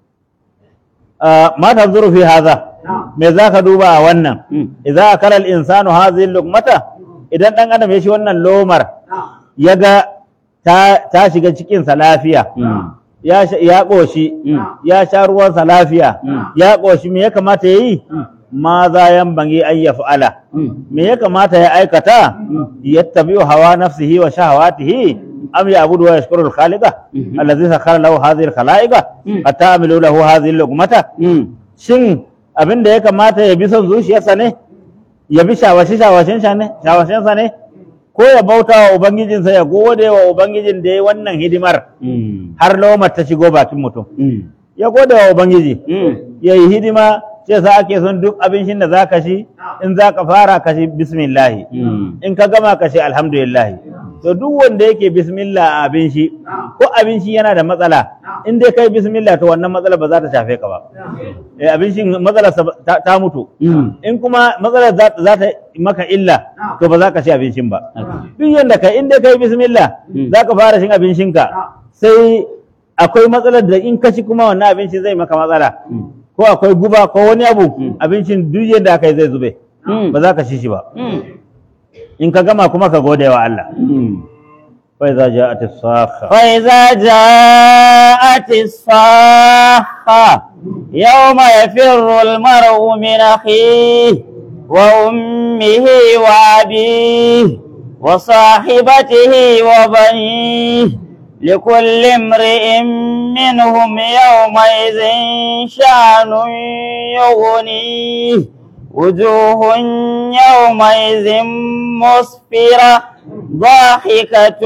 Ah, ma tanzuru fi haza me zaka duba a wannan
Mm.
idza akala al-insanu hadhihi luqmata idan dan adam ya shi wannan lomar ya ga ta, ta shiga cikinsa lafiya
Mm.
ya sha- ya ƙoshi
Mm.
ya sha ruwansa lafiya
Mm.
ya ƙoshi me ya kamata ya yi
Mm.
ma za yan bangi an ya fa'ala
Mm.
me ya kamata ya aikata yattabi'u hawa nafsihi wa shahawatihi am ya'budu wa yashkuru al-khaliqa
Mhm.
allazi sakhara lahu hadhihi al-khalaiqa
Mm.
hatta amilu lahu hadhihi al-luqmata
Mm.
shin abin da ya kamata ya bi son zuciyarsa ne ya bi shawashi shawashin sa ne shawashinsa ne ko ya bauta wa ubangijinsa ya gode wa ubangijin da ya yi wannan hidimar
Mm.
har lomar ta shigo bakin mutum
Mm.
ya gode wa ubangiji
Mm.
ya yi hidima sai sa ake son duk abincin da za ka shi in za ka fara ka shi bismillahi
Mm.
in ka gama ka shi alhamdulillahi to duk wanda yake bismillah a abin shi ko abin shi yana da matsala in dai kai bismillah to wannan matsala ba za ta shafe ka ba eh abin shi matsalar ta, ta mutu
Mm.
in kuma matsalar za, za ta maka illa to ba za ka ci abincin ba duk yanda kai in dai kai bismillah
Mm.
za ka fara shin abincinka sai akwai matsalar da in ka ci kuma wannan abinci zai maka matsala
Mm.
ko akwai guba ko wani abu
Mm.
abincin duk yadda aka yi zai zube
Mm.
ba za ka ci shi ba
Mm.
in ka gama kuma ka gode wa Allah
Mm.
fa iza ja'at as-sakha
فإذا جاءت الصاخة يوم يفر المرء من أخيه وأمه وأبيه وصاحبته وبنيه لكل امرئ منهم يومئذ شأن يغنيه وجوه يومئذ مسفرة ضاحكة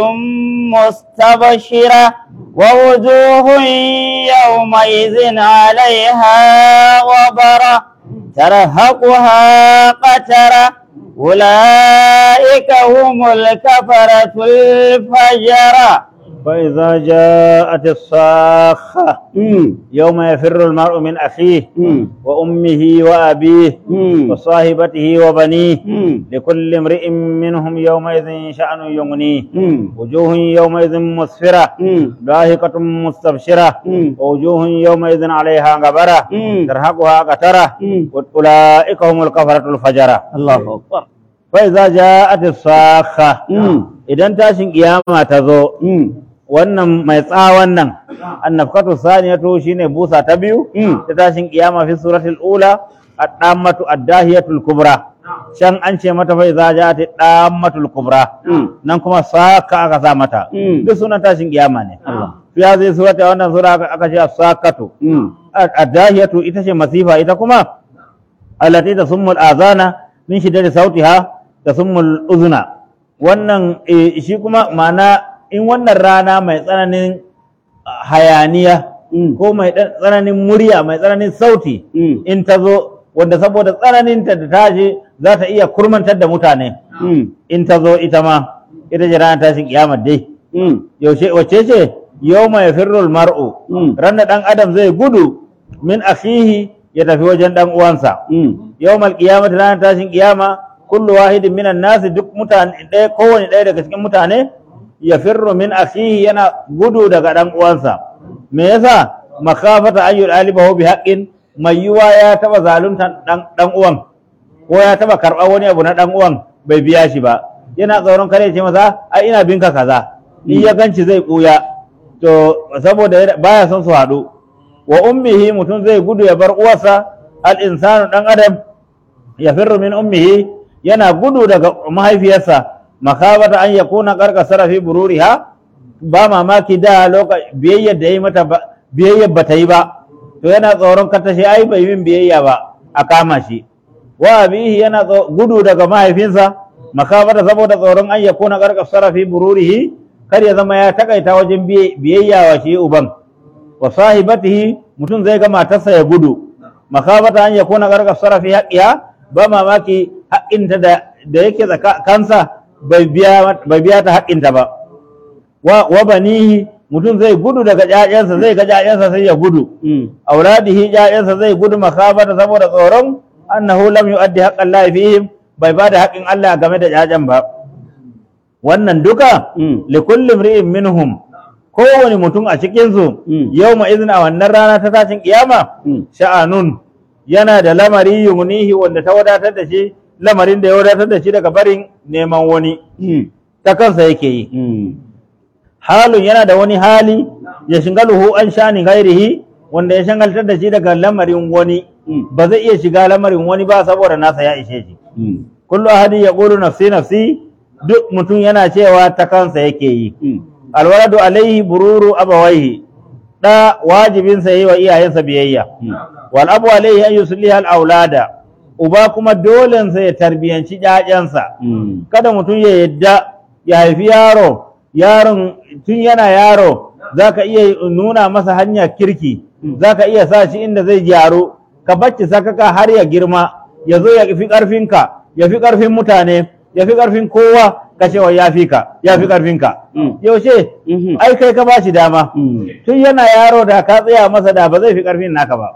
مستبشرة ووجوه يومئذ عليها غبرة ترهقها قترة أولئك هم الكفرة الفجرة
fa iza ja'at as-sakha yawma yafirru al-mar'u min akhihi wa ummihi wa abihi wa sahibatihi wa banihi likulli imri'in minhum yawma idhin sha'nun yughnihi وجوه يومئذ مسفرة ضاحكة مستبشرة ووجوه يومئذ عليها غبرة ترهقها قترة أولئك هم الكفرة الفجرة
الله أكبر
فإذا جاءت الصاخة إذا تاشن قيامة تزو wannan mai tsawon nan annafkatu saniyatu shine busa ta biyu ta tashin kiyama fi suratul ula ad-dammatu ad-dahiyatul kubra can an ce mata fa idza ja'at ad-dammatul kubra nan kuma saka aka sa mata duk sunan tashin kiyama ne ya zai surata wannan sura aka- aka ce as-sakatu ad-dahiyatu ita ce masifa ita kuma allati tasummul azana min shiddati sautiha tasummul uzuna wannan eh, shi kuma ma'ana in wannan rana mai tsananin ah, hayaniya ko mai ɗan tsananin murya mai tsananin sauti in ta zo wanda saboda tsananinta da tashi za ta iya kurmantar da mutane in ta zo ita ma ita ce ranar tashin kiyama dai yaushe wace ce yau mai firrul mar'u ranar ɗan adam zai gudu min akhihi ya tafi wajen ɗan uwansa yau mal kiyama ranar tashin kiyama kullu wahidin minan nasi duk mutane ɗaya kowane ɗaya daga cikin mutane ya firru min akhihi yana gudu daga ɗan uwansa me yasa makafata an yudalibahu bi haqqin mai yiwa ya taba zalunta ɗan ɗan uwan ko ya taba karɓar wani abu na ɗan uwan bai biya shi ba yana tsoron kare ce masa ai ina binka kaza in ya ganci zai ɓuya to saboda yana- baya son su haɗu wa ummihi mutum zai gudu ya bar uwarsa al insanu ɗan adam ya firru min ummihi yana gudu daga mahaifiyarsa makabata an yakuna karkasara fi bururiha ba mamaki da lokaci biyayyar da yi mata ba biyayyar ba ta yi ba to yana tsoron ka tashi ai bai min biyayya ba a kama shi wa abihi yana tso- gudu daga mahaifinsa makabata saboda tsoron an yakuna karkasara fi bururihi kar ya zama ya takaita wajen biye- biyayya wa shi uban wa sahibatihi mutum zai ga matarsa ya gudu makabata an yakuna garga sarafi haqqiha ba mamaki haƙƙinta da da yake tsaka kansa bai biya bai biya ta haƙƙinta ba wa wa banihi mutum zai gudu daga ƴaƴansa zai ga ƴaƴansa sai ya gudu auladihi ƴaƴansa zai gudu makabata saboda tsoron annahu lam yu'addi haqqan Allah fihim bai bada haƙƙin Allah game da ƴaƴan ba wannan duka likulli imri'in minhum kowane mutum a cikin su yawma idhin a wannan rana ta tashin kiyama sha'anun yana da lamari yunihi wanda ta wadatar da shi lamarin da ya wadatar da shi daga barin neman wani ta kansa yake yi halun yana da wani hali ya shingaluhu an shani gairihi wanda ya shangaltar da shi daga lamarin wani ba zai iya shiga lamarin wani ba saboda nasa ya ishe shi kullu ahadi ya qulu nafsi nafsi duk mutum yana cewa ta kansa yake yi alwaladu alaihi bururu abawaihi da wajibin sa yi wa iyayensa biyayya wal abu alaihi an yusliha al aulada uba kuma dole sa ya tarbiyanci ƴaƴansa kada mutum ya yadda ya haifi yaro yaron tun yana yaro zaka iya nuna masa hanyar kirki zaka iya sa shi inda zai gyaru ka bacci sakaka har ya girma ya zo ya fi ƙarfinka ya fi ƙarfin mutane ya fi ƙarfin kowa ka cewa ya fi ka ya fi ƙarfinka yaushe ai kai ka bashi dama tun yana yaro da ka tsaya masa da ba zai fi ƙarfin naka ba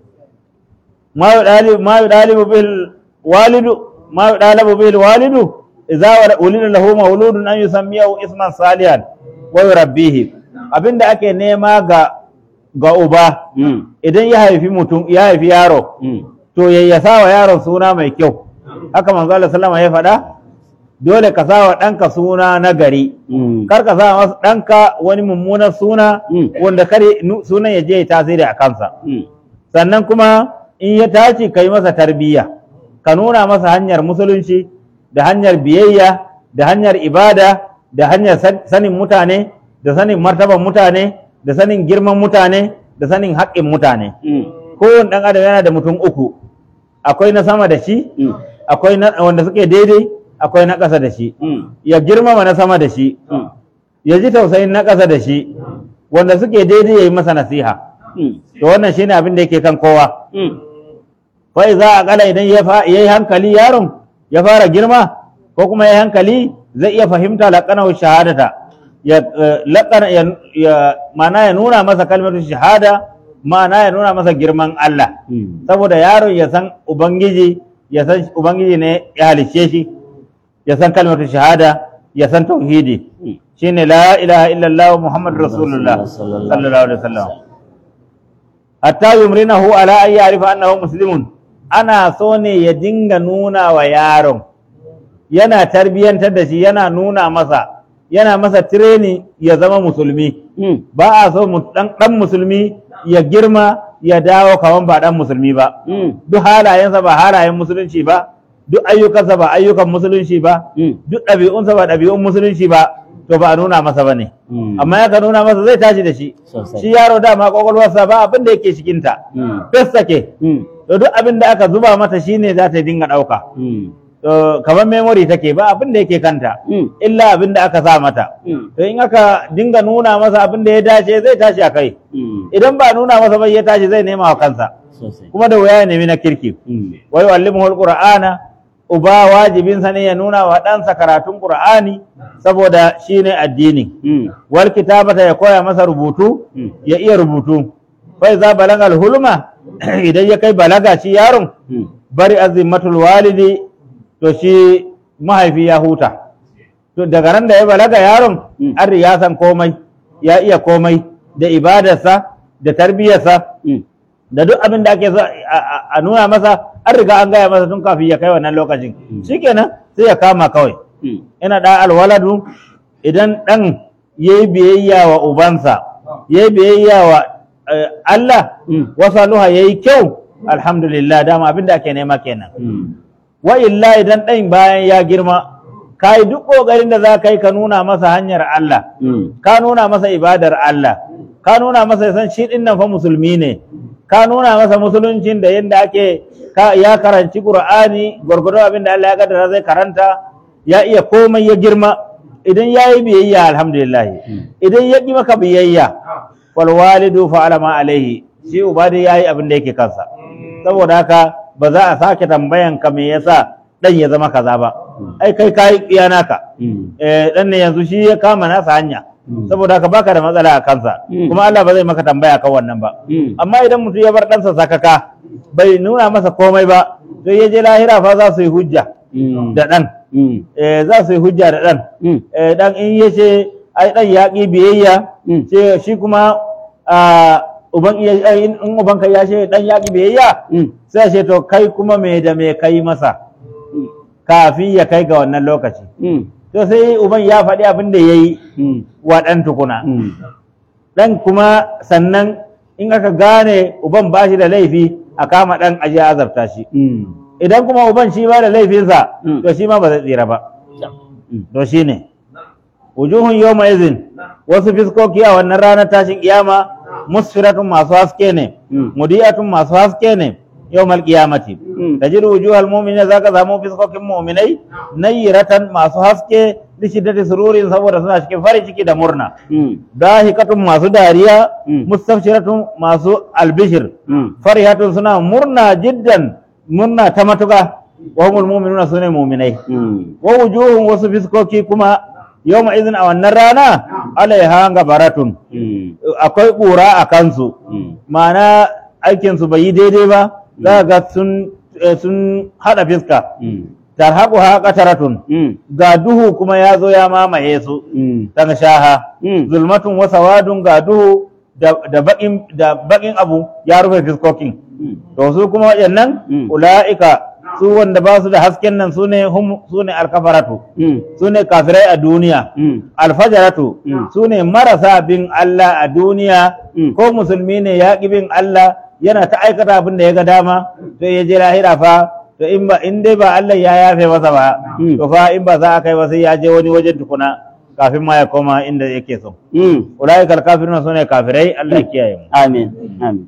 ma yi ɗalibu bil walidu ma yi ɗalibu bil walidu idza wulida lahu mauludun an yusammiyahu isman salihan wa yurabbihi abinda ake nema ga ga uba idan ya haifi mutum ya haifi yaro to ya sa wa yaron suna mai kyau haka manzo Allah sallama ya faɗa dole ka sa wa ɗanka suna na gari kar ka sa masa ɗanka wani mummunan suna wanda kar sunan ya je ya tasiri a kansa sannan kuma in ya tashi ka yi masa tarbiyya ka nuna masa hanyar musulunci da hanyar biyayya da hanyar ibada da hanyar sanin mutane da sanin martaban mutane da sanin girman mutane da sanin haƙƙin mutane kowane ɗan adam yana da mutum uku akwai na sama da shi akwai wanda suke daidai akwai na ƙasa da shi ya girmama na sama da shi ya ji tausayin na ƙasa da shi wanda suke daidai ya yi masa nasiha to wannan shine abin da yake kan kowa fai za a kala idan ya yi hankali yaron ya fara girma ko kuma ya yi hankali zai iya fahimta laƙanar shahadata ya laƙana ya mana ya nuna masa kalmar shahada ma'ana ya nuna masa girman Allah saboda yaron ya san ubangiji ya san ubangiji ne ya halicce shi ya san kalmar shahada ya san tauhidi shine la ilaha illallah muhammad rasulullah sallallahu alaihi wasallam hatta yumrinahu ala an ya'rifa annahu muslimun ana so ne ya dinga nuna wa yaron yana tarbiyantar da shi yana nuna masa yana masa tireni ya zama musulmi ba a so dan musulmi ya girma ya dawo kaman ba dan musulmi ba duk halayensa ba halayen musulunci ba duk ayyukansa ba ayyukan musulunci ba duk ɗabi'unsa ba ɗabi'un musulunci ba to ba a nuna masa ba ne amma ya ka nuna masa zai tashi da shi shi yaro dama kwakwalwarsa ba abin da yake cikinta fes take to duk abin da aka zuba mata shine za ta dinga ɗauka to kamar memory take ba abin da yake kanta illa abin da aka sa mata to in aka dinga nuna masa abin da ya dace zai tashi a kai idan ba nuna masa ba ya tashi zai nema wa kansa kuma da wuya ya nemi na kirki wa yu'allimuhu alqur'ana uba wajibinsa ne ya nuna wa ɗansa karatun qur'ani saboda shine addini wal kitabata ya koya masa rubutu ya iya rubutu fa iza balagal hulma idan ya kai balaga shi yaron bari azimmatul walidi to shi mahaifi ya huta to daga ran da ya balaga yaron an ya san komai ya iya komai da ibadarsa da tarbiyarsa da duk abin da ake so a nuna masa an riga an gaya masa tun kafin ya kai wannan lokacin shikenan sai ya kama kawai ina da alwaladu idan dan yayi biyayya wa ubansa yayi biyayya wa Allah wasaluha yayi kyau alhamdulillah dama abin da ake nema kenan wa illa idan ɗan bayan ya girma ka yi duk ƙoƙarin da za ka yi ka nuna masa hanyar Allah ka nuna masa ibadar Allah ka nuna masa san shi ɗin nan fa musulmi ne ka nuna masa musuluncin da yadda ake ya karanci Qur'ani gwargwadon abin da Allah ya kaddara zai karanta ya iya komai ya girma idan ya yi biyayya alhamdulillah idan ya ƙi maka biyayya wal walidu fa'ala ma alaihi shi uba dai yayi abin da yake kansa saboda haka ba za a sake tambayan ka me yasa dan ya zama kaza ba ai kai kai iya naka eh dan ne yanzu shi ya kama nasa hanya saboda haka baka da matsala a kansa
Mm.
kuma Allah ba zai maka tambaya kan wannan ba
Mm.
amma idan mutum ya bar ɗansa sakaka bai nuna masa komai ba sai ya je lahira fa za su yi hujja
Mm.
da ɗan
Mm.
eh, za su yi hujja da ɗan
Mm.
eh, ɗan in ya ce ai ɗan ya ƙi biyayya
Mm.
ce shi kuma ah, uban iya ai, in in ubanka ya ce ɗan ya ƙi biyayya
Mm.
sai ce to kai kuma me da me kai masa kafin ya kai ga wannan lokaci
Mm.
to sai uban ya faɗi abin da ya yi
Mm.
wa ɗan tukuna
Mm.
ɗan kuma sannan in aka gane uban ba shi da laifi a kama ɗan aje a azabta shi
Mm.
idan kuma uban shi ba da laifinsa
Mm.
to shi ma ba zai tsira ba to shi ne wujuhun yawma izin wasu fiskoki a wannan ranar tashin kiyama musfiratun masu haske ne
Mm.
mudiyatun masu haske ne yawmal qiyamati
Mm.
tajidu wujuhal mu'minina zaka samu fiskokin mu'minai nayyiratan masu haske li shiddati sururin saboda suna cikin farin ciki da murna
Mm.
dahikatun masu dariya
Mm.
mustafshiratun masu albishir
Mm.
farihatun suna murna jiddan murna ta matuka wa humul mu'minuna sune mu'minai
Mm.
wa wujuhun wasu fiskoki kuma yawma izin a wannan rana alaiha gabaratun
Mm.
akwai ƙura a kansu
Mm.
ma'ana aikinsu bai yi daidai ba za ga sun eh, sun haɗa fiska
Mm.
tarhaquha qataratun
Mm.
ga duhu kuma ya zo ya mamaye su
Mm.
daga shaha
Mm.
zulmatun wa sawadun ga duhu da da bakin da bakin abu ya rufe fiskokin
Mm.
to su kuma waɗannan
Mm.
ula'ika su wanda ba su da hasken nan su ne hum su ne alkafaratu
Mm.
su ne kafirai a duniya
Mm.
alfajaratu
Mm.
su ne marasa bin Allah a duniya
Mm.
ko musulmi ne ya ƙi bin Allah yana ta aikata abin da ya ga dama sai ya je lahira fa to in ba in dai ba Allah ya yafe masa ba
Mm.
to fa in ba za a kai ba sai ya je wani wajen tukuna kafin ma ya koma inda yake so
Mm.
ulaika alkafiruna sune kafirai Allah ya kiyaye mu
آمين آمين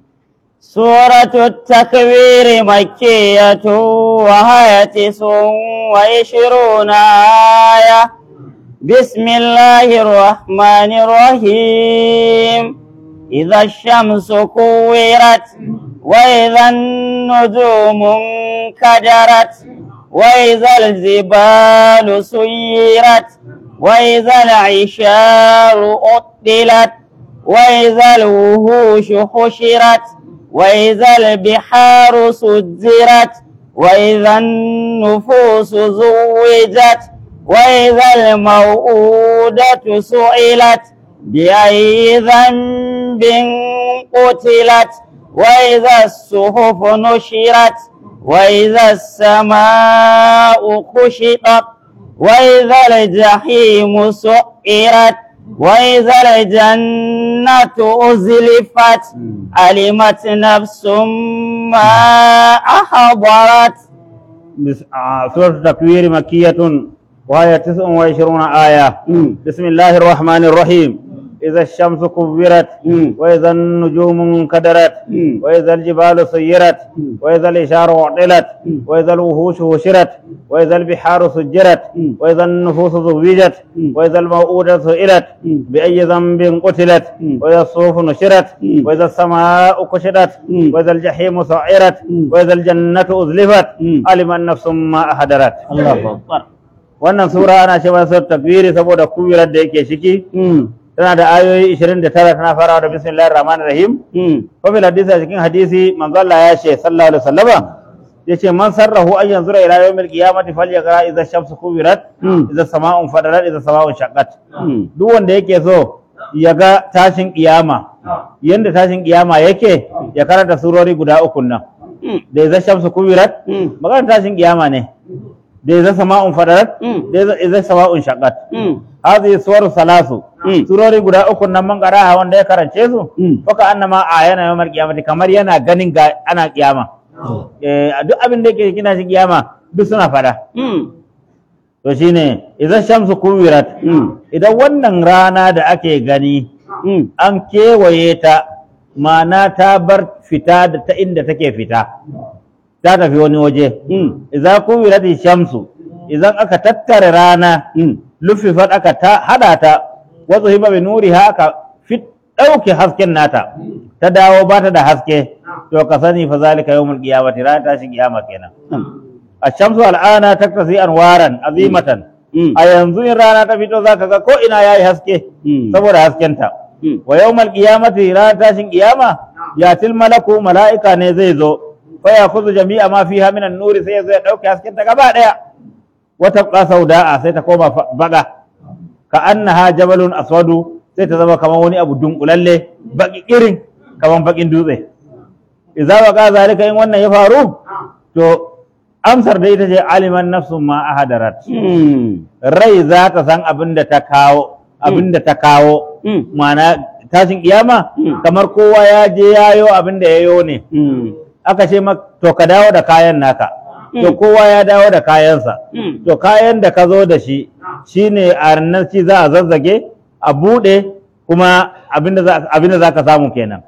سورة التكوير مكية وهي تسع وعشرون آية بسم الله الرحمن الرحيم إذا الشمس كورت وإذا النجوم انكدرت وإذا الجبال سيرت وإذا العشار أطلت وإذا الوحوش حشرت وإذا البحار سجرت وإذا النفوس زوجت وإذا الموءودة سئلت بأي ذنب قتلت وإذا الصحف نشرت وإذا السماء كشطت وإذا الجحيم سعرت وإذا الجنة أزلفت علمت نفس ما أحضرت
بس- آه، سورة التكوير مكية وهي تسع وعشرون آية
مم.
بسم الله الرحمن الرحيم إذا الشمس كبرت
مم.
وإذا النجوم انكدرت
مم.
وإذا الجبال سيرت
مم.
وإذا الإشار أعطلت
مم.
وإذا الوحوش هشرت وإذا البحار سجرت
مم.
وإذا النفوس زوجت
مم.
وإذا الموءودة سئلت
مم.
بأي ذنب قتلت
مم.
وإذا الصحف نشرت
مم.
وإذا السماء كشطت
مم.
وإذا الجحيم سعرت
مم.
وإذا الجنة أزلفت
مم.
علم النفس ما أحضرت
الله أكبر
wannan sura ana ce masa takwiri saboda kuwirar da yake ciki tana da ayoyi 29 tana farawa da bismillahir rahmanir rahim ko bil hadisi a cikin hadisi manzo Allah ya ce sallallahu alaihi wasallama yace man sarrahu an yanzura ila yawmil qiyamati falyaqra idza shamsu kuwirat
Mm.
idza sama'un fadarat idza sama'un shaqqat duk wanda yake so ya ga tashin kiyama yanda tashin kiyama yake ya karanta surori guda uku nan da idza shamsu kuwirat magana tashin kiyama ne da idza sama'un fadarat
Mm.
da idza- idza sama'un shaqqat hadhihi suwaru salasu
Mm.
surori guda uku nan man qara'a wanda ya karance su
Mm.
faka annama ayana yawmal qiyamati kamar yana ganin ga ana kiyama eh duk abin da yake kina shi kiyama duk suna fada to shine idan shamsu kuwirat idan wannan rana da ake gani an kewaye ta ma'ana ta bar fita da ta inda take fita ta tafi wani waje idan kuwirat shamsu idan aka tattara rana lufifat aka ta hada ta wasu hiba bi nuriha aka fit ɗauke hasken nata ta dawo ba ta da haske to ka sani fa zalika yawmul qiyamati ran tashin kiyama kenan ashamsu al'ana taktasi anwaran azimatan
Mm.
a yanzu in rana ta fito zaka ga ko ina yayi haske
Mm.
saboda haskenta
Mm.
wa yawmal qiyamati ran tashin kiyama yatil malaku mala'ika ne zai zo fa yakhudhu jami'a ma fiha min an-nuri sai ya zo ya dauke haskenta gaba daya wata qa sauda'a sai ta koma fa- baga ka annaha jabalun aswadu sai ta zama kamar wani abu dunkulalle baki irin kamar bakin dutse idza waqa zalika in wannan ya faru to amsar da ita ce aliman nafsun ma ahadarat
Mm.
rai za ta san abin da ta kawo abin da ta kawo
Mm.
ma'ana tashin kiyama
Mm.
kamar kowa ya je yayo abin da yayo ne
Mm.
aka ce ma to ka dawo da kayan naka to
Mm.
kowa ya dawo da kayansa
Mm.
to kayan da ka zo da shi shine a ranar ci za a zazzage a buɗe kuma abinda za abinda za ka samu kenan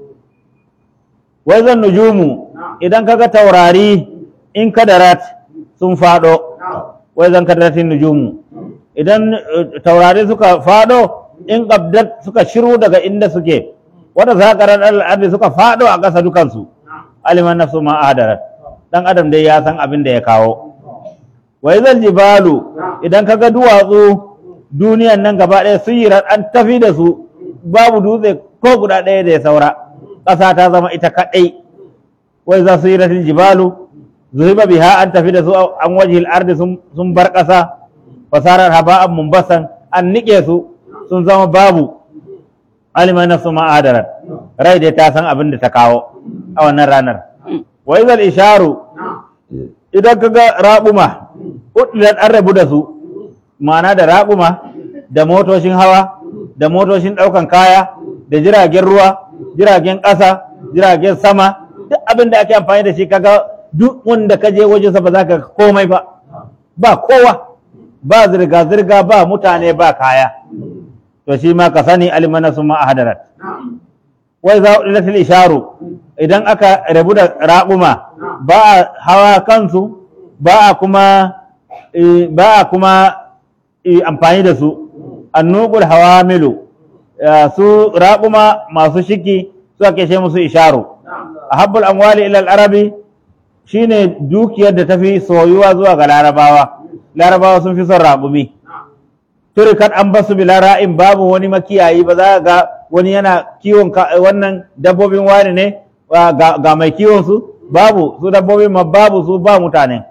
wai zan nujumu idan kaga taurari in kadarat sun faɗo wai zan kadaratin nujumu idan eh, taurari suka faɗo in qabdat suka shiru daga inda suke wanda zakarar al'ardi suka faɗo a ƙasa dukansu aliman nafsu ma ahdarat dan adam dai ya san abin da ya kawo wa izal jibalu idan kaga duwatsu duniyan nan gaba ɗaya sun yi an tafi da su babu dutse ko guda ɗaya da ya saura ƙasa ta zama ita kaɗai wa iza su yi jibalu zuhiba biha an tafi da su an wajihil ardi sun- sun bar ƙasa fasarar haba'an mumbasan an niƙe su sun zama babu alima nafsu ma adarat rai dai ta san abin da ta kawo a wannan ranar wa izal isharu idan ka ga raƙuma uɗilan an rabu da su ma'ana da raƙuma da motocin hawa da motocin ɗaukan kaya da jiragen ruwa jiragen ƙasa jiragen sama duk abin da ake amfani da shi kaga duk wanda ka je wajensa ba za ka ga komai ba ba kowa ba zirga-zirga ba mutane ba kaya to shi ma ka sani alimana su ma a hadarat wai za a isharu idan aka rabu da raƙuma ba a hawa kansu ba a kuma eh, ba a kuma eh, amfani da su annugul hawamilu eh, su raƙuma masu shiki su ake ce musu isharu a habbul amwali ilal arabi shine dukiyar da tafi soyuwa zuwa ga larabawa larabawa sun fi son raƙumi turikat an basu bila ra'in babu wani makiyayi ba za ga wani yana kiwon ka- wannan dabbobin wani ne wa- ga, ga mai kiwon su babu su dabbobin ma babu su ba mutane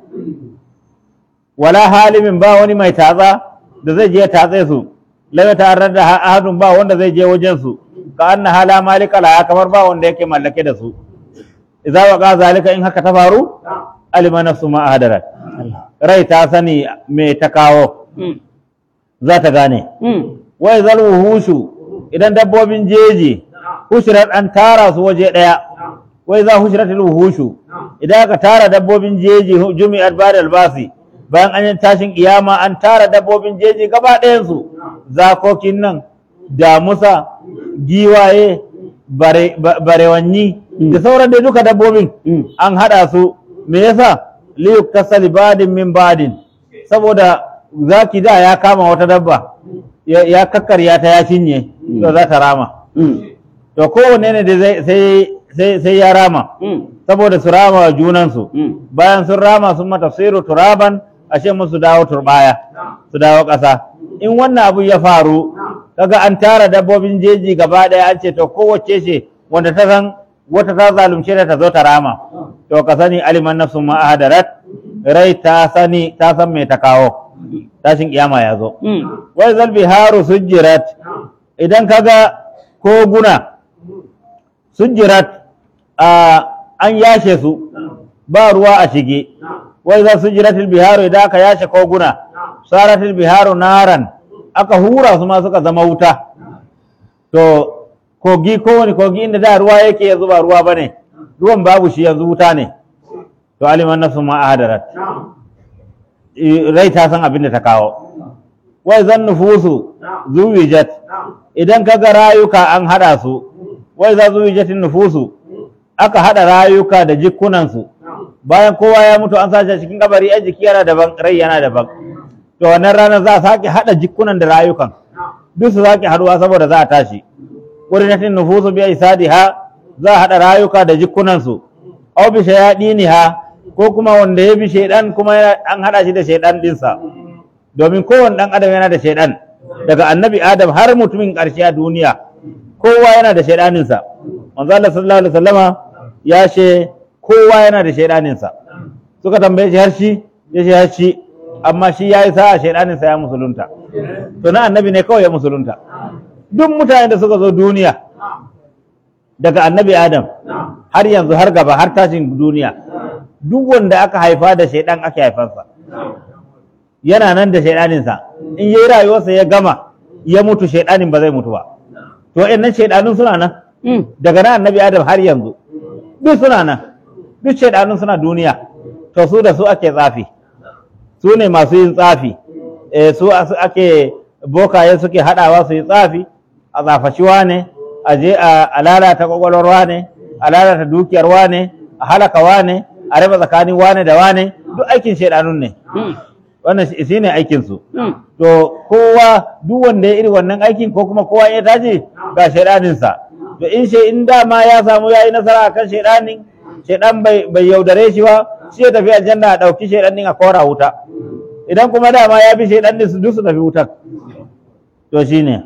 wala halimin ba wani mai tatsa da zai je tatse su lam ta'arrad da ahadun ba wanda zai je wajen su ka anna hala malika la kamar ba wanda yake mallake da su idza waqa zalika in haka ta faru alima nafsu ma ahdarat rai ta sani me ta kawo
Mm.
za ta gane
Mm.
wai zal wuhushu idan dabbobin jeji hushirat an tara su waje daya wai za hushirat wuhushu idan aka tara dabbobin jeji hu- jumi'at ba'da albasi bayan an yi tashin kiyama an tara dabbobin jeji gaba ɗayan su zakokin nan damusa giwaye bare, ba- barewanni da sauran dai duka dabbobin
Mm.
an haɗa su me yasa liyuk tasali badin min badin saboda zaki da ya kama wata dabba ya, ya kakkarya ta ya cinye to za ta rama
Mm.
to kowanne ne da zai sai sai sai ya rama
Mm.
saboda su rama wa junansu
Mm.
bayan sun rama sun mata siru turaban ashe musu dawo turbaya su dawo ƙasa in wannan abu ya faru kaga an tara dabbobin jeji gaba ɗaya an ce to kowace ce wanda ta san wata ta zalunce ta ta zo ta rama to ka sani aliman nafsun ma ahadarat rai ta sani ta san me ta kawo tashin kiyama ya zo
Mm.
wai zalbi haru sujjirat idan kaga koguna sujjirat a an yashe su ba ruwa a shige wai za sujjiratil biharu idan aka yashe koguna saratil biharu naran aka hura su ma suka zama wuta to kogi kowane kogi inda da ruwa yake yanzu ba ruwa bane ruwan babu shi yanzu wuta ne to aliman nafsu ma ahadarat I- rai ta san abin da ta kawo wai zan nufusu zuwijat idan kaga rayuka an hada su wai za zuwijatin nufusu aka hada rayuka da jikunansu bayan kowa ya mutu an sace cikin kabari ai jiki yana daban rai yana daban to wannan ranar za a sake hada jikunan da rayukan duk su sake haduwa saboda za a tashi qurinatin nufusu bi isadiha za a hada rayuka da jikunansu aw bi shayadiniha ko kuma wanda ya bi shaidan kuma yana- an hada shi da shaidan dinsa domin kowane dan adam yana da shaidan daga annabi adam har mutumin karshe a duniya kowa yana da shaidaninsa manzo Allah sallallahu alaihi wasallama ya ce kowa yana da shaidaninsa suka tambaye shi har shi ya ce har shi amma shi ya yi sa'a shaidaninsa ya musulunta to na annabi ne kawai ya musulunta duk mutane da suka zo duniya daga annabi adam har yanzu har gaba har tashin duniya duk wanda aka haifa da shaidan ake haifansa yana nan da shaidaninsa in yi rayuwarsa ya gama ya mutu shaidanin ba zai mutu ba to wa'annan shaidanun suna nan daga nan annabi adam har yanzu duk suna nan duk shaidanun suna duniya to su da su ake tsafi su ne masu yin tsafi eh, su asu- ake bokaye suke haɗawa su yi tsafi a tsafashi wane a je a a lalata kwakwalwar wane a lalata dukiyar wane a halaka wane a raba tsakanin wane da wane duk aikin shaidanun ne wannan shi shi ne aikinsu to kowa duk wanda ya iri wannan aikin ko kuma kowa ya tashi ga shaidaninsa to in shi in dama ya samu ya yi nasara akan shaidanin shaidan bai bai yaudare shi ba shi ya tafi aljanna a ɗauki shaidan din a kora wuta idan kuma dama ya bi shaidan din su duk su tafi wutar to shine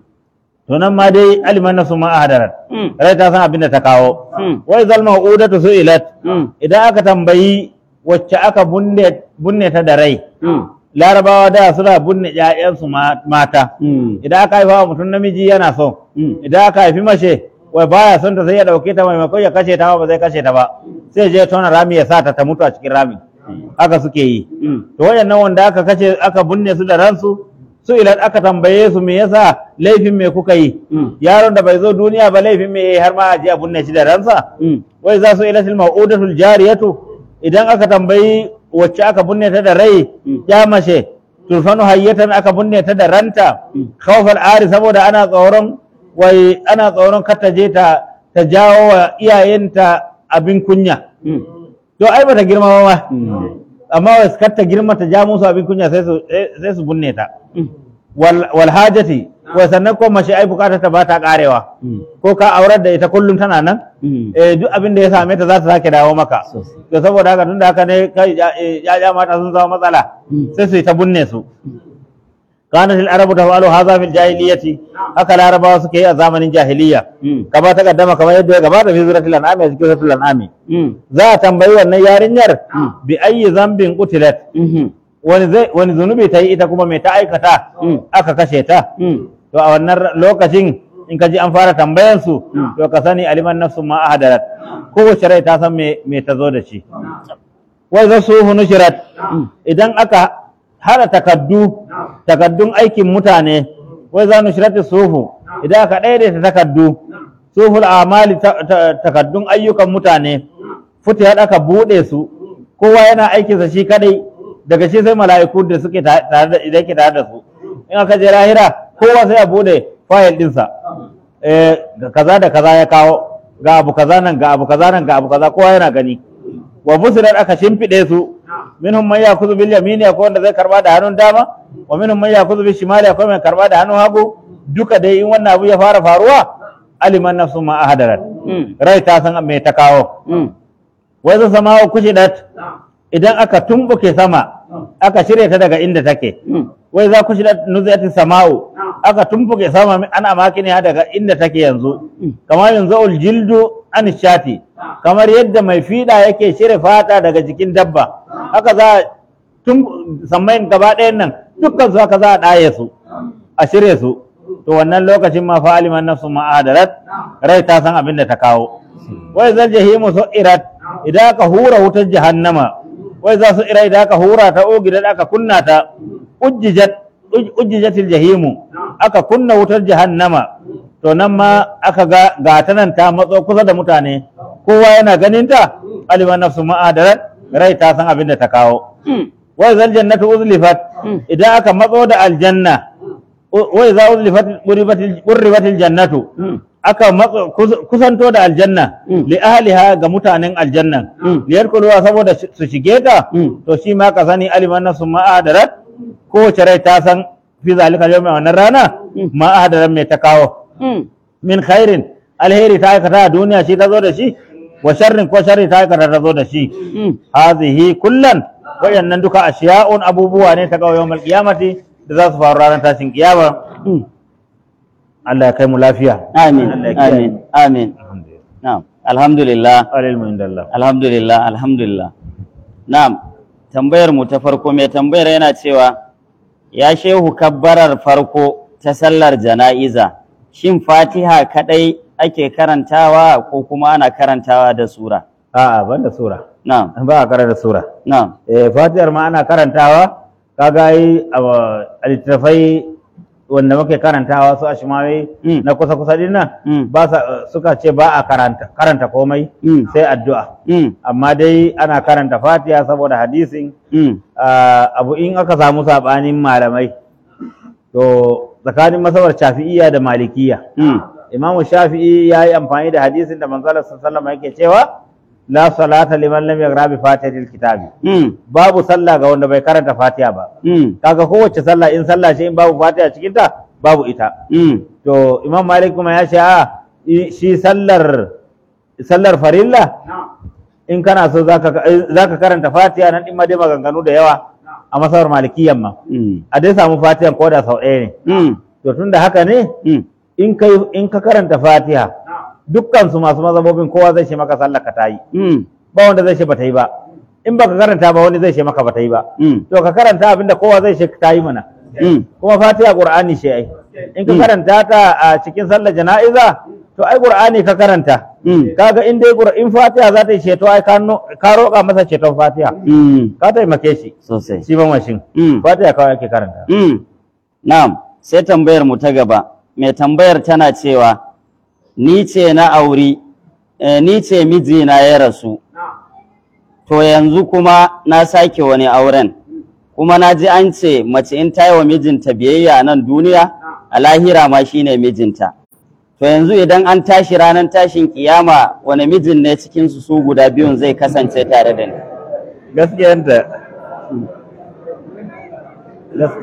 to nan ma dai aliman nasu ma ahadarat rai ta san abin da ta kawo wai zalma udatu su'ilat idan aka tambayi wacce aka bunne bunne ta da rai larabawa da suna bunne ƴaƴansu ma- mata idan aka haifa wa mutum namiji yana so idan aka haifi mace wai baya son ta sai ya dauke ta maimakon ya kashe ta ba zai kashe ta ba sai je tona rami ya sa ta ta mutu a cikin rami haka suke yi to wayannan wanda aka kashe aka bunne su da ransu su idan aka tambaye su me yasa laifin me kuka yi yaron da bai zo duniya ba laifin me yayi har ma a je a bunne shi da ransa wai za su ilatil mau'udatul jariyatu idan aka tambayi wacce aka bunne ta da rai ya mace turfanu hayyatan aka bunne ta da ranta khawfal ari saboda ana tsoron wai ana tsoron kar ta je ta ta jawo wa iyayenta abin kunya to ai bata girma ba ma amma wai kar ta girma ta ja musu abin kunya sai su sai su bunne ta wal wal hajati wai sannan ko mace ai bukatar ta ba ta karewa ko ka aurar da ita kullum tana nan eh duk abin da ya same ta za ta sake dawo maka to saboda haka tunda haka ne kai ya mata sun zama matsala sai su yi ta bunne su kanat al-arabu taf'alu hadha fil jahiliyyati haka larabawa suke yi a zamanin jahiliya kama ta kaddama kamar yadda ya gabata fi suratul an'am a cikin suratul an'am za a tambayi wannan yarinyar bi ayyi zambin qutilat wani zai wani zunubi ta yi ita kuma mai ta aikata aka kashe ta to a wannan lokacin in ka ji an fara tambayan su to ka sani aliman nafsu ma ahadarat kowace rai ta san me me ta zo da shi wai za su nushirat idan aka hada takaddu takaddun aikin mutane wai za nushirat suhu idan aka daidaita takaddu suhul amali ta- ta- takaddun ayyukan mutane futihat aka bude su kowa yana aikinsa shi kadai daga shi sai mala'iku da suke ta- tare da idan ke tare da su in aka je lahira kowa sai a bude fayil dinsa eh ga kaza da kaza ya kawo ga abu kaza nan ga abu kaza nan ga abu kaza kowa yana gani wa fusilat aka shimfide su minhum man yakuzu bil yamini akwai wanda zai karba da hannun dama wa minhum man yakuzu bil shimali akwai mai karba da hannun hagu duka dai in wannan abu ya fara faruwa aliman nafsu ma ahadarat rai ta san me ta kawo wai zai sama kushidat idan aka tumbuke sama aka shirya ta daga inda take wai za ku shida nuziyatin sama'u aka tumbuke sama min- ana makini daga inda take yanzu kamar yanzu uljildu an shati kamar yadda mai fiɗa yake shirya fata daga jikin dabba haka za a tun sammayin gaba ɗayan nan dukkan su haka za a ɗaye su a shirya su to wannan lokacin ma fa aliman nafsu ma adarat rai ta san abin da ta kawo wai zal jahimu su'irat idan aka hura wutar jahannama wai za su ira idan aka hura ta ogidan aka kunna ta ujjijat uj- ujjijatil jahimu aka kunna wutar jahannama to nan ma aka ga ga ta nan ta matso kusa da mutane kowa yana ganin ta aliman nafsu ma adarat rai ta san abin da ta kawo wai zal jannatu uzlifat idan aka matso da aljanna u- wai za uzlifat qurribatil qurribatil jannatu aka matso kus- kusanto da aljanna li ahliha ga mutanen aljannan li yadkhuluha saboda shi- su shige ta to shi ma ka sani aliman nasu ma ahdarat kowace rai ta san fi zalika yawmin wannan rana ma ahdarat mai ta kawo min khairin alheri ta aikata a duniya shi ta zo da shi wa sharrin ko sharri ta aikata ta zo da shi
Mm.
hazihi kullan wayannan duka ashiya'un abubuwa ne ta ga yawmal qiyamati da za su faru ranar tashin kiyama
Mm.
Allah ya kai mu lafiya
Amin.
Allah ya kiyaye
Amin.
mu.
Amin. Na'am. Alhamdulillah.
alilmu indallah
Alhamdulillah. Alhamdulillah. Na'am. Tambayar mu ta farko mai tambayar yana cewa ya shehu kabbarar farko ta sallar jana'iza shin Fatiha kadai ake karantawa ko kuma ana karantawa da sura?
a'a banda sura
Na'am.
ba a karanta sura
Na'am.
eh fatihar ma ana karantawa kaga yi a a littattafai wanda muke karantawa su ashmawi
Mm.
na kusa kusa din nan
Mm.
ba sa suka ce ba a karanta karanta komai
Mm.
sai addu'a
Mm.
amma dai ana karanta fatiha saboda hadisin
Mm.
ah, abu in aka samu sabanin malamai to tsakanin masabar shafi'iyya da malikiya
Mm.
imamu shafi'i ya yi amfani da hadisin da manzalar sallama yake cewa la salata liman lam yaqra bi fatihatil kitabi
Mm.
babu sallah ga wanda bai karanta fatiha ba
Mm.
kaga kowace sallah in sallah ce in babu fatiha cikin ta babu ita
Mm.
to imam malik kuma ya ce a i- shi sallar sallar farilla in kana so zaka zaka karanta fatiha nan din ma dai maganganu da yawa a masabar malikiyan ma
Mm.
a dai samu fatihan ko da sau ɗaya ne
Mm.
to tunda haka ne
Mm.
in kai in ka karanta fatiha dukkan su masu mazhabobin kowa zai ce maka sallar ka tayi
Mm.
ba wanda zai ce bata yi ba in baka karanta ba wani zai ce maka bata yi ba
Mm.
to ka karanta abinda kowa zai ce ta yi mana
Mm.
kuma fatiha qur'ani ce ai in ka
Mm.
karanta ta a cikin sallar jana'iza to ai qur'ani ka karanta
Mm.
kaga in dai Qur- in fatiha za ta yi ceto ai ka no- ka roƙa masa ceton fatiha
Mm.
ka taimake shi
Sosai.
shi ban washin
Mm.
fatiha kawai ake karanta
Mm. Na'am, sai tambayar mu ta gaba. Mai tambayar tana cewa ni ce na auri eh, ni ce mijina ya rasu. To yanzu kuma na sake wani auren. Kuma na ji an ce mace in ta yi wa mijinta biyayya a nan duniya, a lahira ma shine mijinta. To yanzu idan an tashi ranar tashin kiyama wani mijin ne cikin su su guda biyun zai kasance tare da ni.
gaskiyanta gas-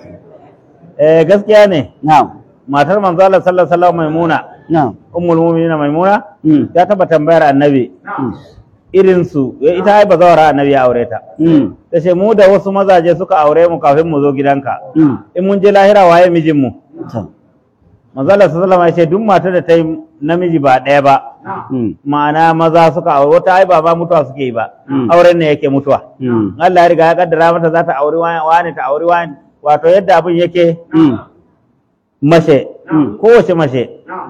eh gaskiya ne
Na'am.
matar manzo Allah sallallahu alaihi wasallam maimuna
Na'am.
ummul mu'minin maimuna
Mm.
ta taba tambayar annabi
Mm.
irin su ya- ita ai bazawara annabi ya aure ta
Mm.
ta ce mu da wasu mazaje suka aure mu kafin mu zo gidanka
Mm.
in mun je lahira waye mijin mu
To.
manzo Allah sallallahu alaihi wasallam ya ce duk matar da ta yi namiji ba ɗaya ba
Mm.
ma'ana maza suka aure wata ai ba ba mutuwa suke yi ba
Mm.
auren ne yake mutuwa
Mm.
Allah ya riga ya kaddara mata za ta auri wani wani ta auri wani wato yadda abin yake
Mm.
mace
Mm.
kowace mace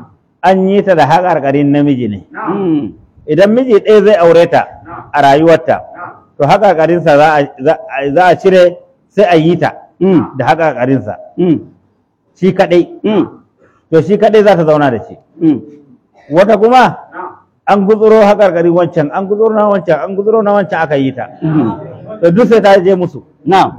an yi ta da haƙarƙarin namiji ne
Mm.
idan miji ɗaya zai aure ta a rayuwarta to haƙarƙarinsa za a- za a- za a cire sai a yi ta
Mm.
da haƙarƙarinsa
Mm.
shi kaɗai
Mm.
to shi kaɗai za ta zauna da shi
Mm.
wata kuma an gutsuro haƙarƙari wancan an gutsuro na wancan an gutsuro na wancan aka yi ta
Mm.
to duk sai ta je musu
Na'am.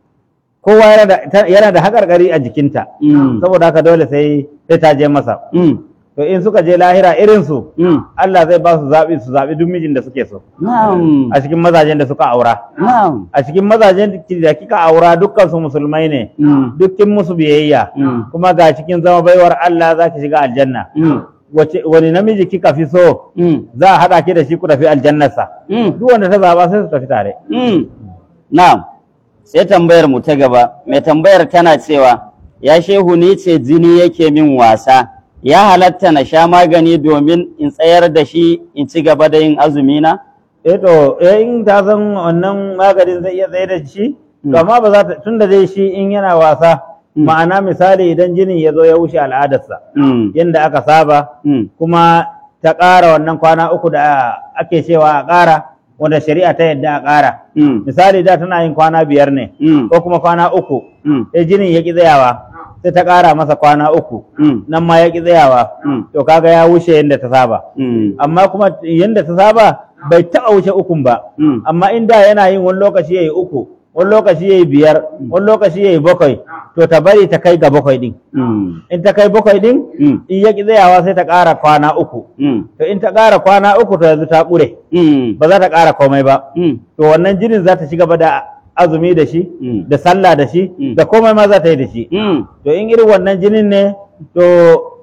kowa yana da ta- yana da haƙarƙari a jikinta
Mm.
saboda haka dole sai sai ta je masa
Mm.
to in suka je lahira irin su
Mm.
Allah zai ba su zaɓi su zaɓi duk mijin da suke so
Na'am.
a cikin mazajen da suka aura
Na'am.
a cikin mazajen da kika aura dukkan su musulmai ne
Mm.
dukkin musu biyayya
Mm.
kuma ga cikin zama baiwar Allah za ki shiga aljanna
Mm.
wace wani namiji kika fi so
Mm.
za a haɗa ki da shi ku tafi aljannarsa
Mm.
duk wanda ta zaba sai su tafi tare
Mm. Na'am. Sai tambayar mu ta gaba. Mai tambayar tana cewa ya shehu ni ce jini yake min wasa. Ya halatta na sha magani domin in tsayar da shi in ci gaba da yin azumi na?
eh to eh in ta san wannan maganin zai iya tsaye da shi
Mm.
to amma ba za ta tunda dai shi in yana wasa
Mm.
ma'ana misali idan jinin ya zo ya wuce al'adarsa
Mm.
yadda aka saba
Mm.
kuma ta ƙara wannan kwana uku da ake cewa a ƙara wanda shari'a ta yadda a ƙara
Mm.
misali da tana yin kwana biyar ne
Mm.
ko kuma kwana uku
Mm.
sai jinin ya ƙi tsayawa sai ta ƙara masa kwana uku
Mm.
nan ma ya ƙi tsayawa
Mm.
to kaga ya wuce yadda ta saba
Mm.
amma kuma yadda ta saba bai taɓa wuce ukun ba
Mm.
amma in da yana yin wani lokaci ya yi uku wani lokaci ya yi biyar wani lokaci ya yi bakwai to ta bari ta kai ga bakwai ɗin
Mm.
in ta kai bakwai ɗin
Mm.
in ya ƙi tsayawa sai ta ƙara kwana uku
Mm.
to in ta ƙara kwana uku to yanzu ta ƙure
Mm.
ba za ta ƙara komai ba
Mm.
to wannan jinin za ta ci gaba da azumi da shi
Mm.
da sallah da shi
Mm.
da komai ma za ta yi da shi
Mm.
to in irin wannan jinin ne to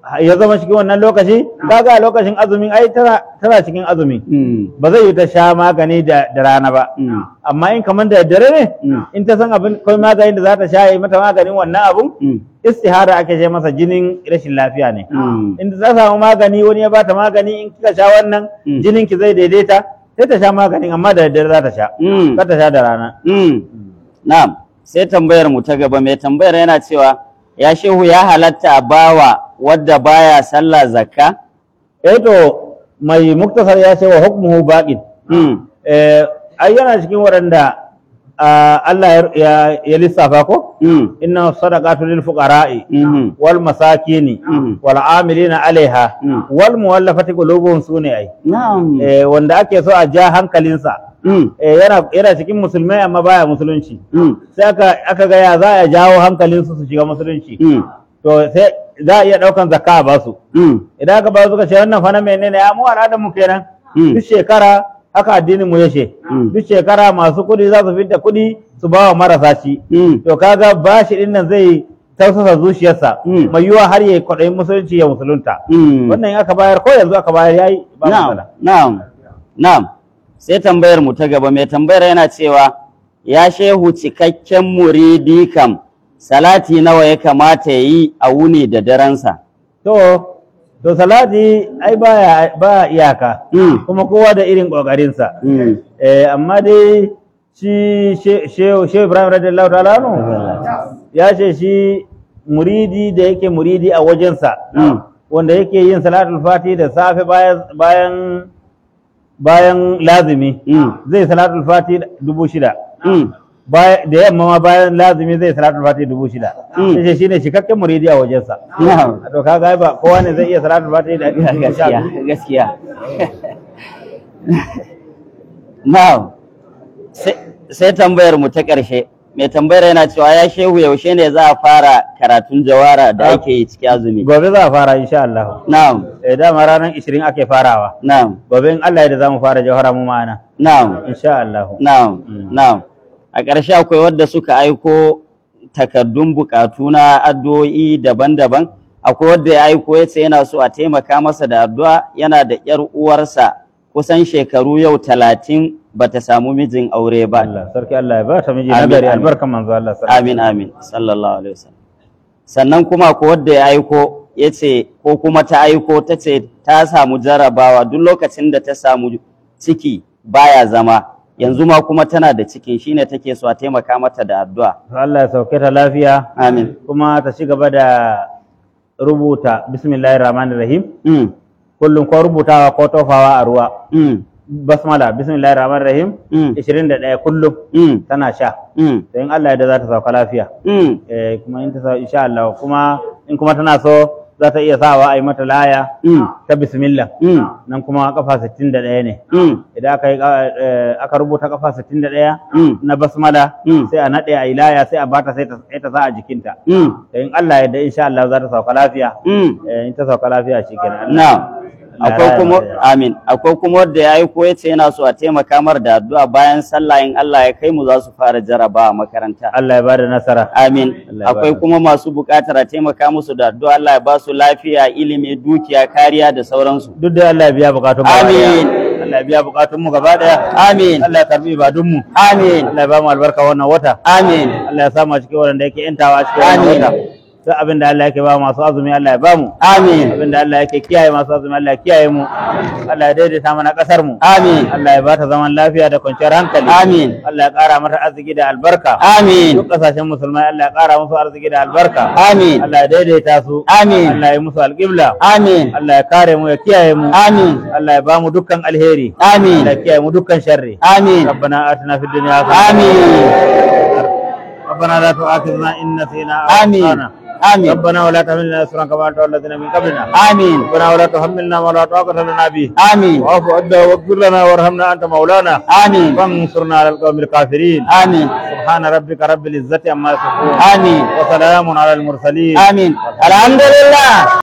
ya zama cikin wannan lokaci kaga a lokacin azumin ai tana tana cikin azumi
mm,
ba zai yi ta sha magani da da rana ba
mm,
amma in kamar da dare ne
Mm.
in ta san abin kai maganin da za ta sha yi mata maganin wannan abun
mm,
istihara ake ce masa jinin rashin lafiya ne
mm,
in ta samu magani wani ya bata magani in kika sha wannan
Mm.
jinin ki zai daidaita sai ta sha maganin amma da daddare za ta sha
mm.
kar ta sha da rana
Mm. Na'am, sai tambayar mu ta gaba mai tambayar yana cewa ya shehu ya halatta a bawa wadda baya sallah zakka?
eh to mai muktasar ya ce wa hukmuhu baqin
Mm.
eh ai yana cikin waɗanda ah, Allah ya- ya ya lissafa ko
Mm.
inna sadaqatu lil fuqara'i
Mhm.
wal masakini
Mm.
wal amilina alaiha
Mm.
wal muwallafati qulubuhum sune ai
Na'am.
eh wanda ake so a ja hankalinsa
Mm.
eh yana yana cikin musulmai amma baya musulunci
Mm.
sai aka aka ga ya za a jawo hankalinsu su shiga musulunci
Mm.
to sai za a iya daukan zakka a basu
Mm.
idan aka ba su ka ce wannan fa na menene ya mu al'adar mu kenan
Mm.
duk shekara haka addinin mu yace
Mm.
duk shekara masu kuɗi za su fidda kuɗi su ba wa marasa shi
Mm.
to kaga bashi din nan zai tausasa zuciyarsa
Mm.
mai yiwa har ya kwaɗayin musulunci ya musulunta
Mm.
wannan in aka bayar ko yanzu aka bayar yayi ba
Na'am,
matsala
na'am, na'am. Sai tambayar mu ta gaba mai tambayar yana cewa ya shehu cikakken muridi kam salati nawa ya kamata ya yi a wuni da darensa.
to to salati ai baya ba iyaka
Mm.
kuma kowa da irin kokarinsa
Mm.
eh amma dai shi she- shehu shehu Ibrahim radiyallahu ta'ala anhu ya ce shi muridi da yake muridi a wajensa
Mm.
wanda yake yin salatul fati da safe bayan bayan bayan lazimi
Mm.
zai salatul fati dubu shida
Mm.
Baya- da yamma ma bayan lazimi zai salatul fati dubu shida
Mm.
sai shine cikakken muridi a wajensa
Na'am.
to kaga ai ba kowa ne zai iya salatul fati da
gaskiya gaskiya now sai- sai tambayar mu ta ƙarshe mai tambayar yana cewa ya shehu yaushe ne za a fara karatun jawara da ake yi cikin azumi
gobe za a fara insha Allah
na'am
eh dama ranar 20 ake farawa
na'am
gobe in Allah ya da zamu fara jawhara mu ma'ana
na'am
insha Allah
na'am
Mm.
na'am a ƙarshe akwai wadda suka aiko takardun buƙatu na addu'o'i daban-daban akwai wadda ya aiko ya ce yana so a taimaka masa da addu'a yana da ƴar uwarsa kusan shekaru yau talatin bata samu mijin aure ba
Allah sarki Allah ya ba ta miji
Amin,
nagari
amin.
albarkan manzo Allah sallallahu
amin amin sallallahu alaihi wasallam sannan kuma ko wadda ya aiko ya ce ko kuma ta aiko ta ce ta samu jarabawa duk lokacin da ta samu ciki baya zama yanzu ma kuma tana da cikin shine take so a taimaka mata da addu'a
Allah ya sauke ta lafiya
amin
kuma ta ci gaba da rubuta bismillahir rahmanir rahim
mm,
kullum ko rubutawa ko tofawa a ruwa
mm,
basmala bismillahir rahmanir rahim
mm,
21 kullum
mm,
tana sha
mm,
to in Allah ya da za ta sauka lafiya
mm,
eh kuma in ta sa insha Allah kuma in kuma tana so za ta iya sawa a yi mata laya
mm,
ta bismillah
mm,
nan kuma kafa 61 ne
mm,
idan aka yi eh, aka rubuta kafa 61
mm,
na basmala
Mm.
sai a naɗe a ilaya sai a bata sai ta sai ta sa a jikinta
mm,
da in Allah ya da insha Allah za ta sauka lafiya
mm.
eh, in ta sauka lafiya shikenan
Na'am.
Allah
Akwai
ya
kuma
yarda.
amin. Akwai kuma wanda ya aiko ya ce yana so a taimaka mar da addu'a bayan sallah in Allah ya kai mu za su fara jaraba a makaranta.
Allah ya bada nasara
Amin.
Allah ya
Akwai
bada.
kuma masu buƙatar a taimaka musu da addu'a Allah ya ba su lafiya, ilimi, dukiya, kariya da sauransu.
duk da Allah ya biya bukatun mu gaba daya.
Amin.
Allah ya biya bukatun mu gaba daya
Amin.
Allah ya karbi ibadun mu
Amin.
Allah ya ba mu albarka wannan wata
Amin.
Allah ya samu a cikin wanda yake yantawa a cikin wannan
Amin.
wata duk abin da Allah yake ba masu azumi Allah ya ba mu
Amin.
abin da Allah yake kiyaye masu azumi Allah ya kiyaye mu Allah ya daidaita mana kasar mu
Amin.
Allah ya bata zaman lafiya da kwanciyar hankali
Amin.
Allah ya kara mata arziki da albarka
Amin.
duk kasashen musulmai Allah ya kara musu arziki da albarka
Amin.
Allah ya daidaita su
Amin.
Allah ya musu alƙibla
Amin.
Allah ya kare mu ya kiyaye mu
Amin.
Allah ya ba mu dukkan alheri
Amin.
Allah ya kiyaye mu dukkan sharri
Amin.
ربنا آتنا في الدنيا
آمين.
ربنا لا تؤاخذنا إن نسينا أو
آمين.
أخطأنا
آمين.
ربنا ولا تحملنا إصرا كما حملته على الذين من قبلنا
آمين.
ربنا ولا تحملنا ما لا طاقة لنا به
آمين.
واعف عنا واغفر لنا وارحمنا أنت مولانا
آمين.
وانصرنا على القوم الكافرين
آمين.
سبحان ربك رب العزة عما يصفون
آمين.
وسلام على المرسلين
آمين. الحمد لله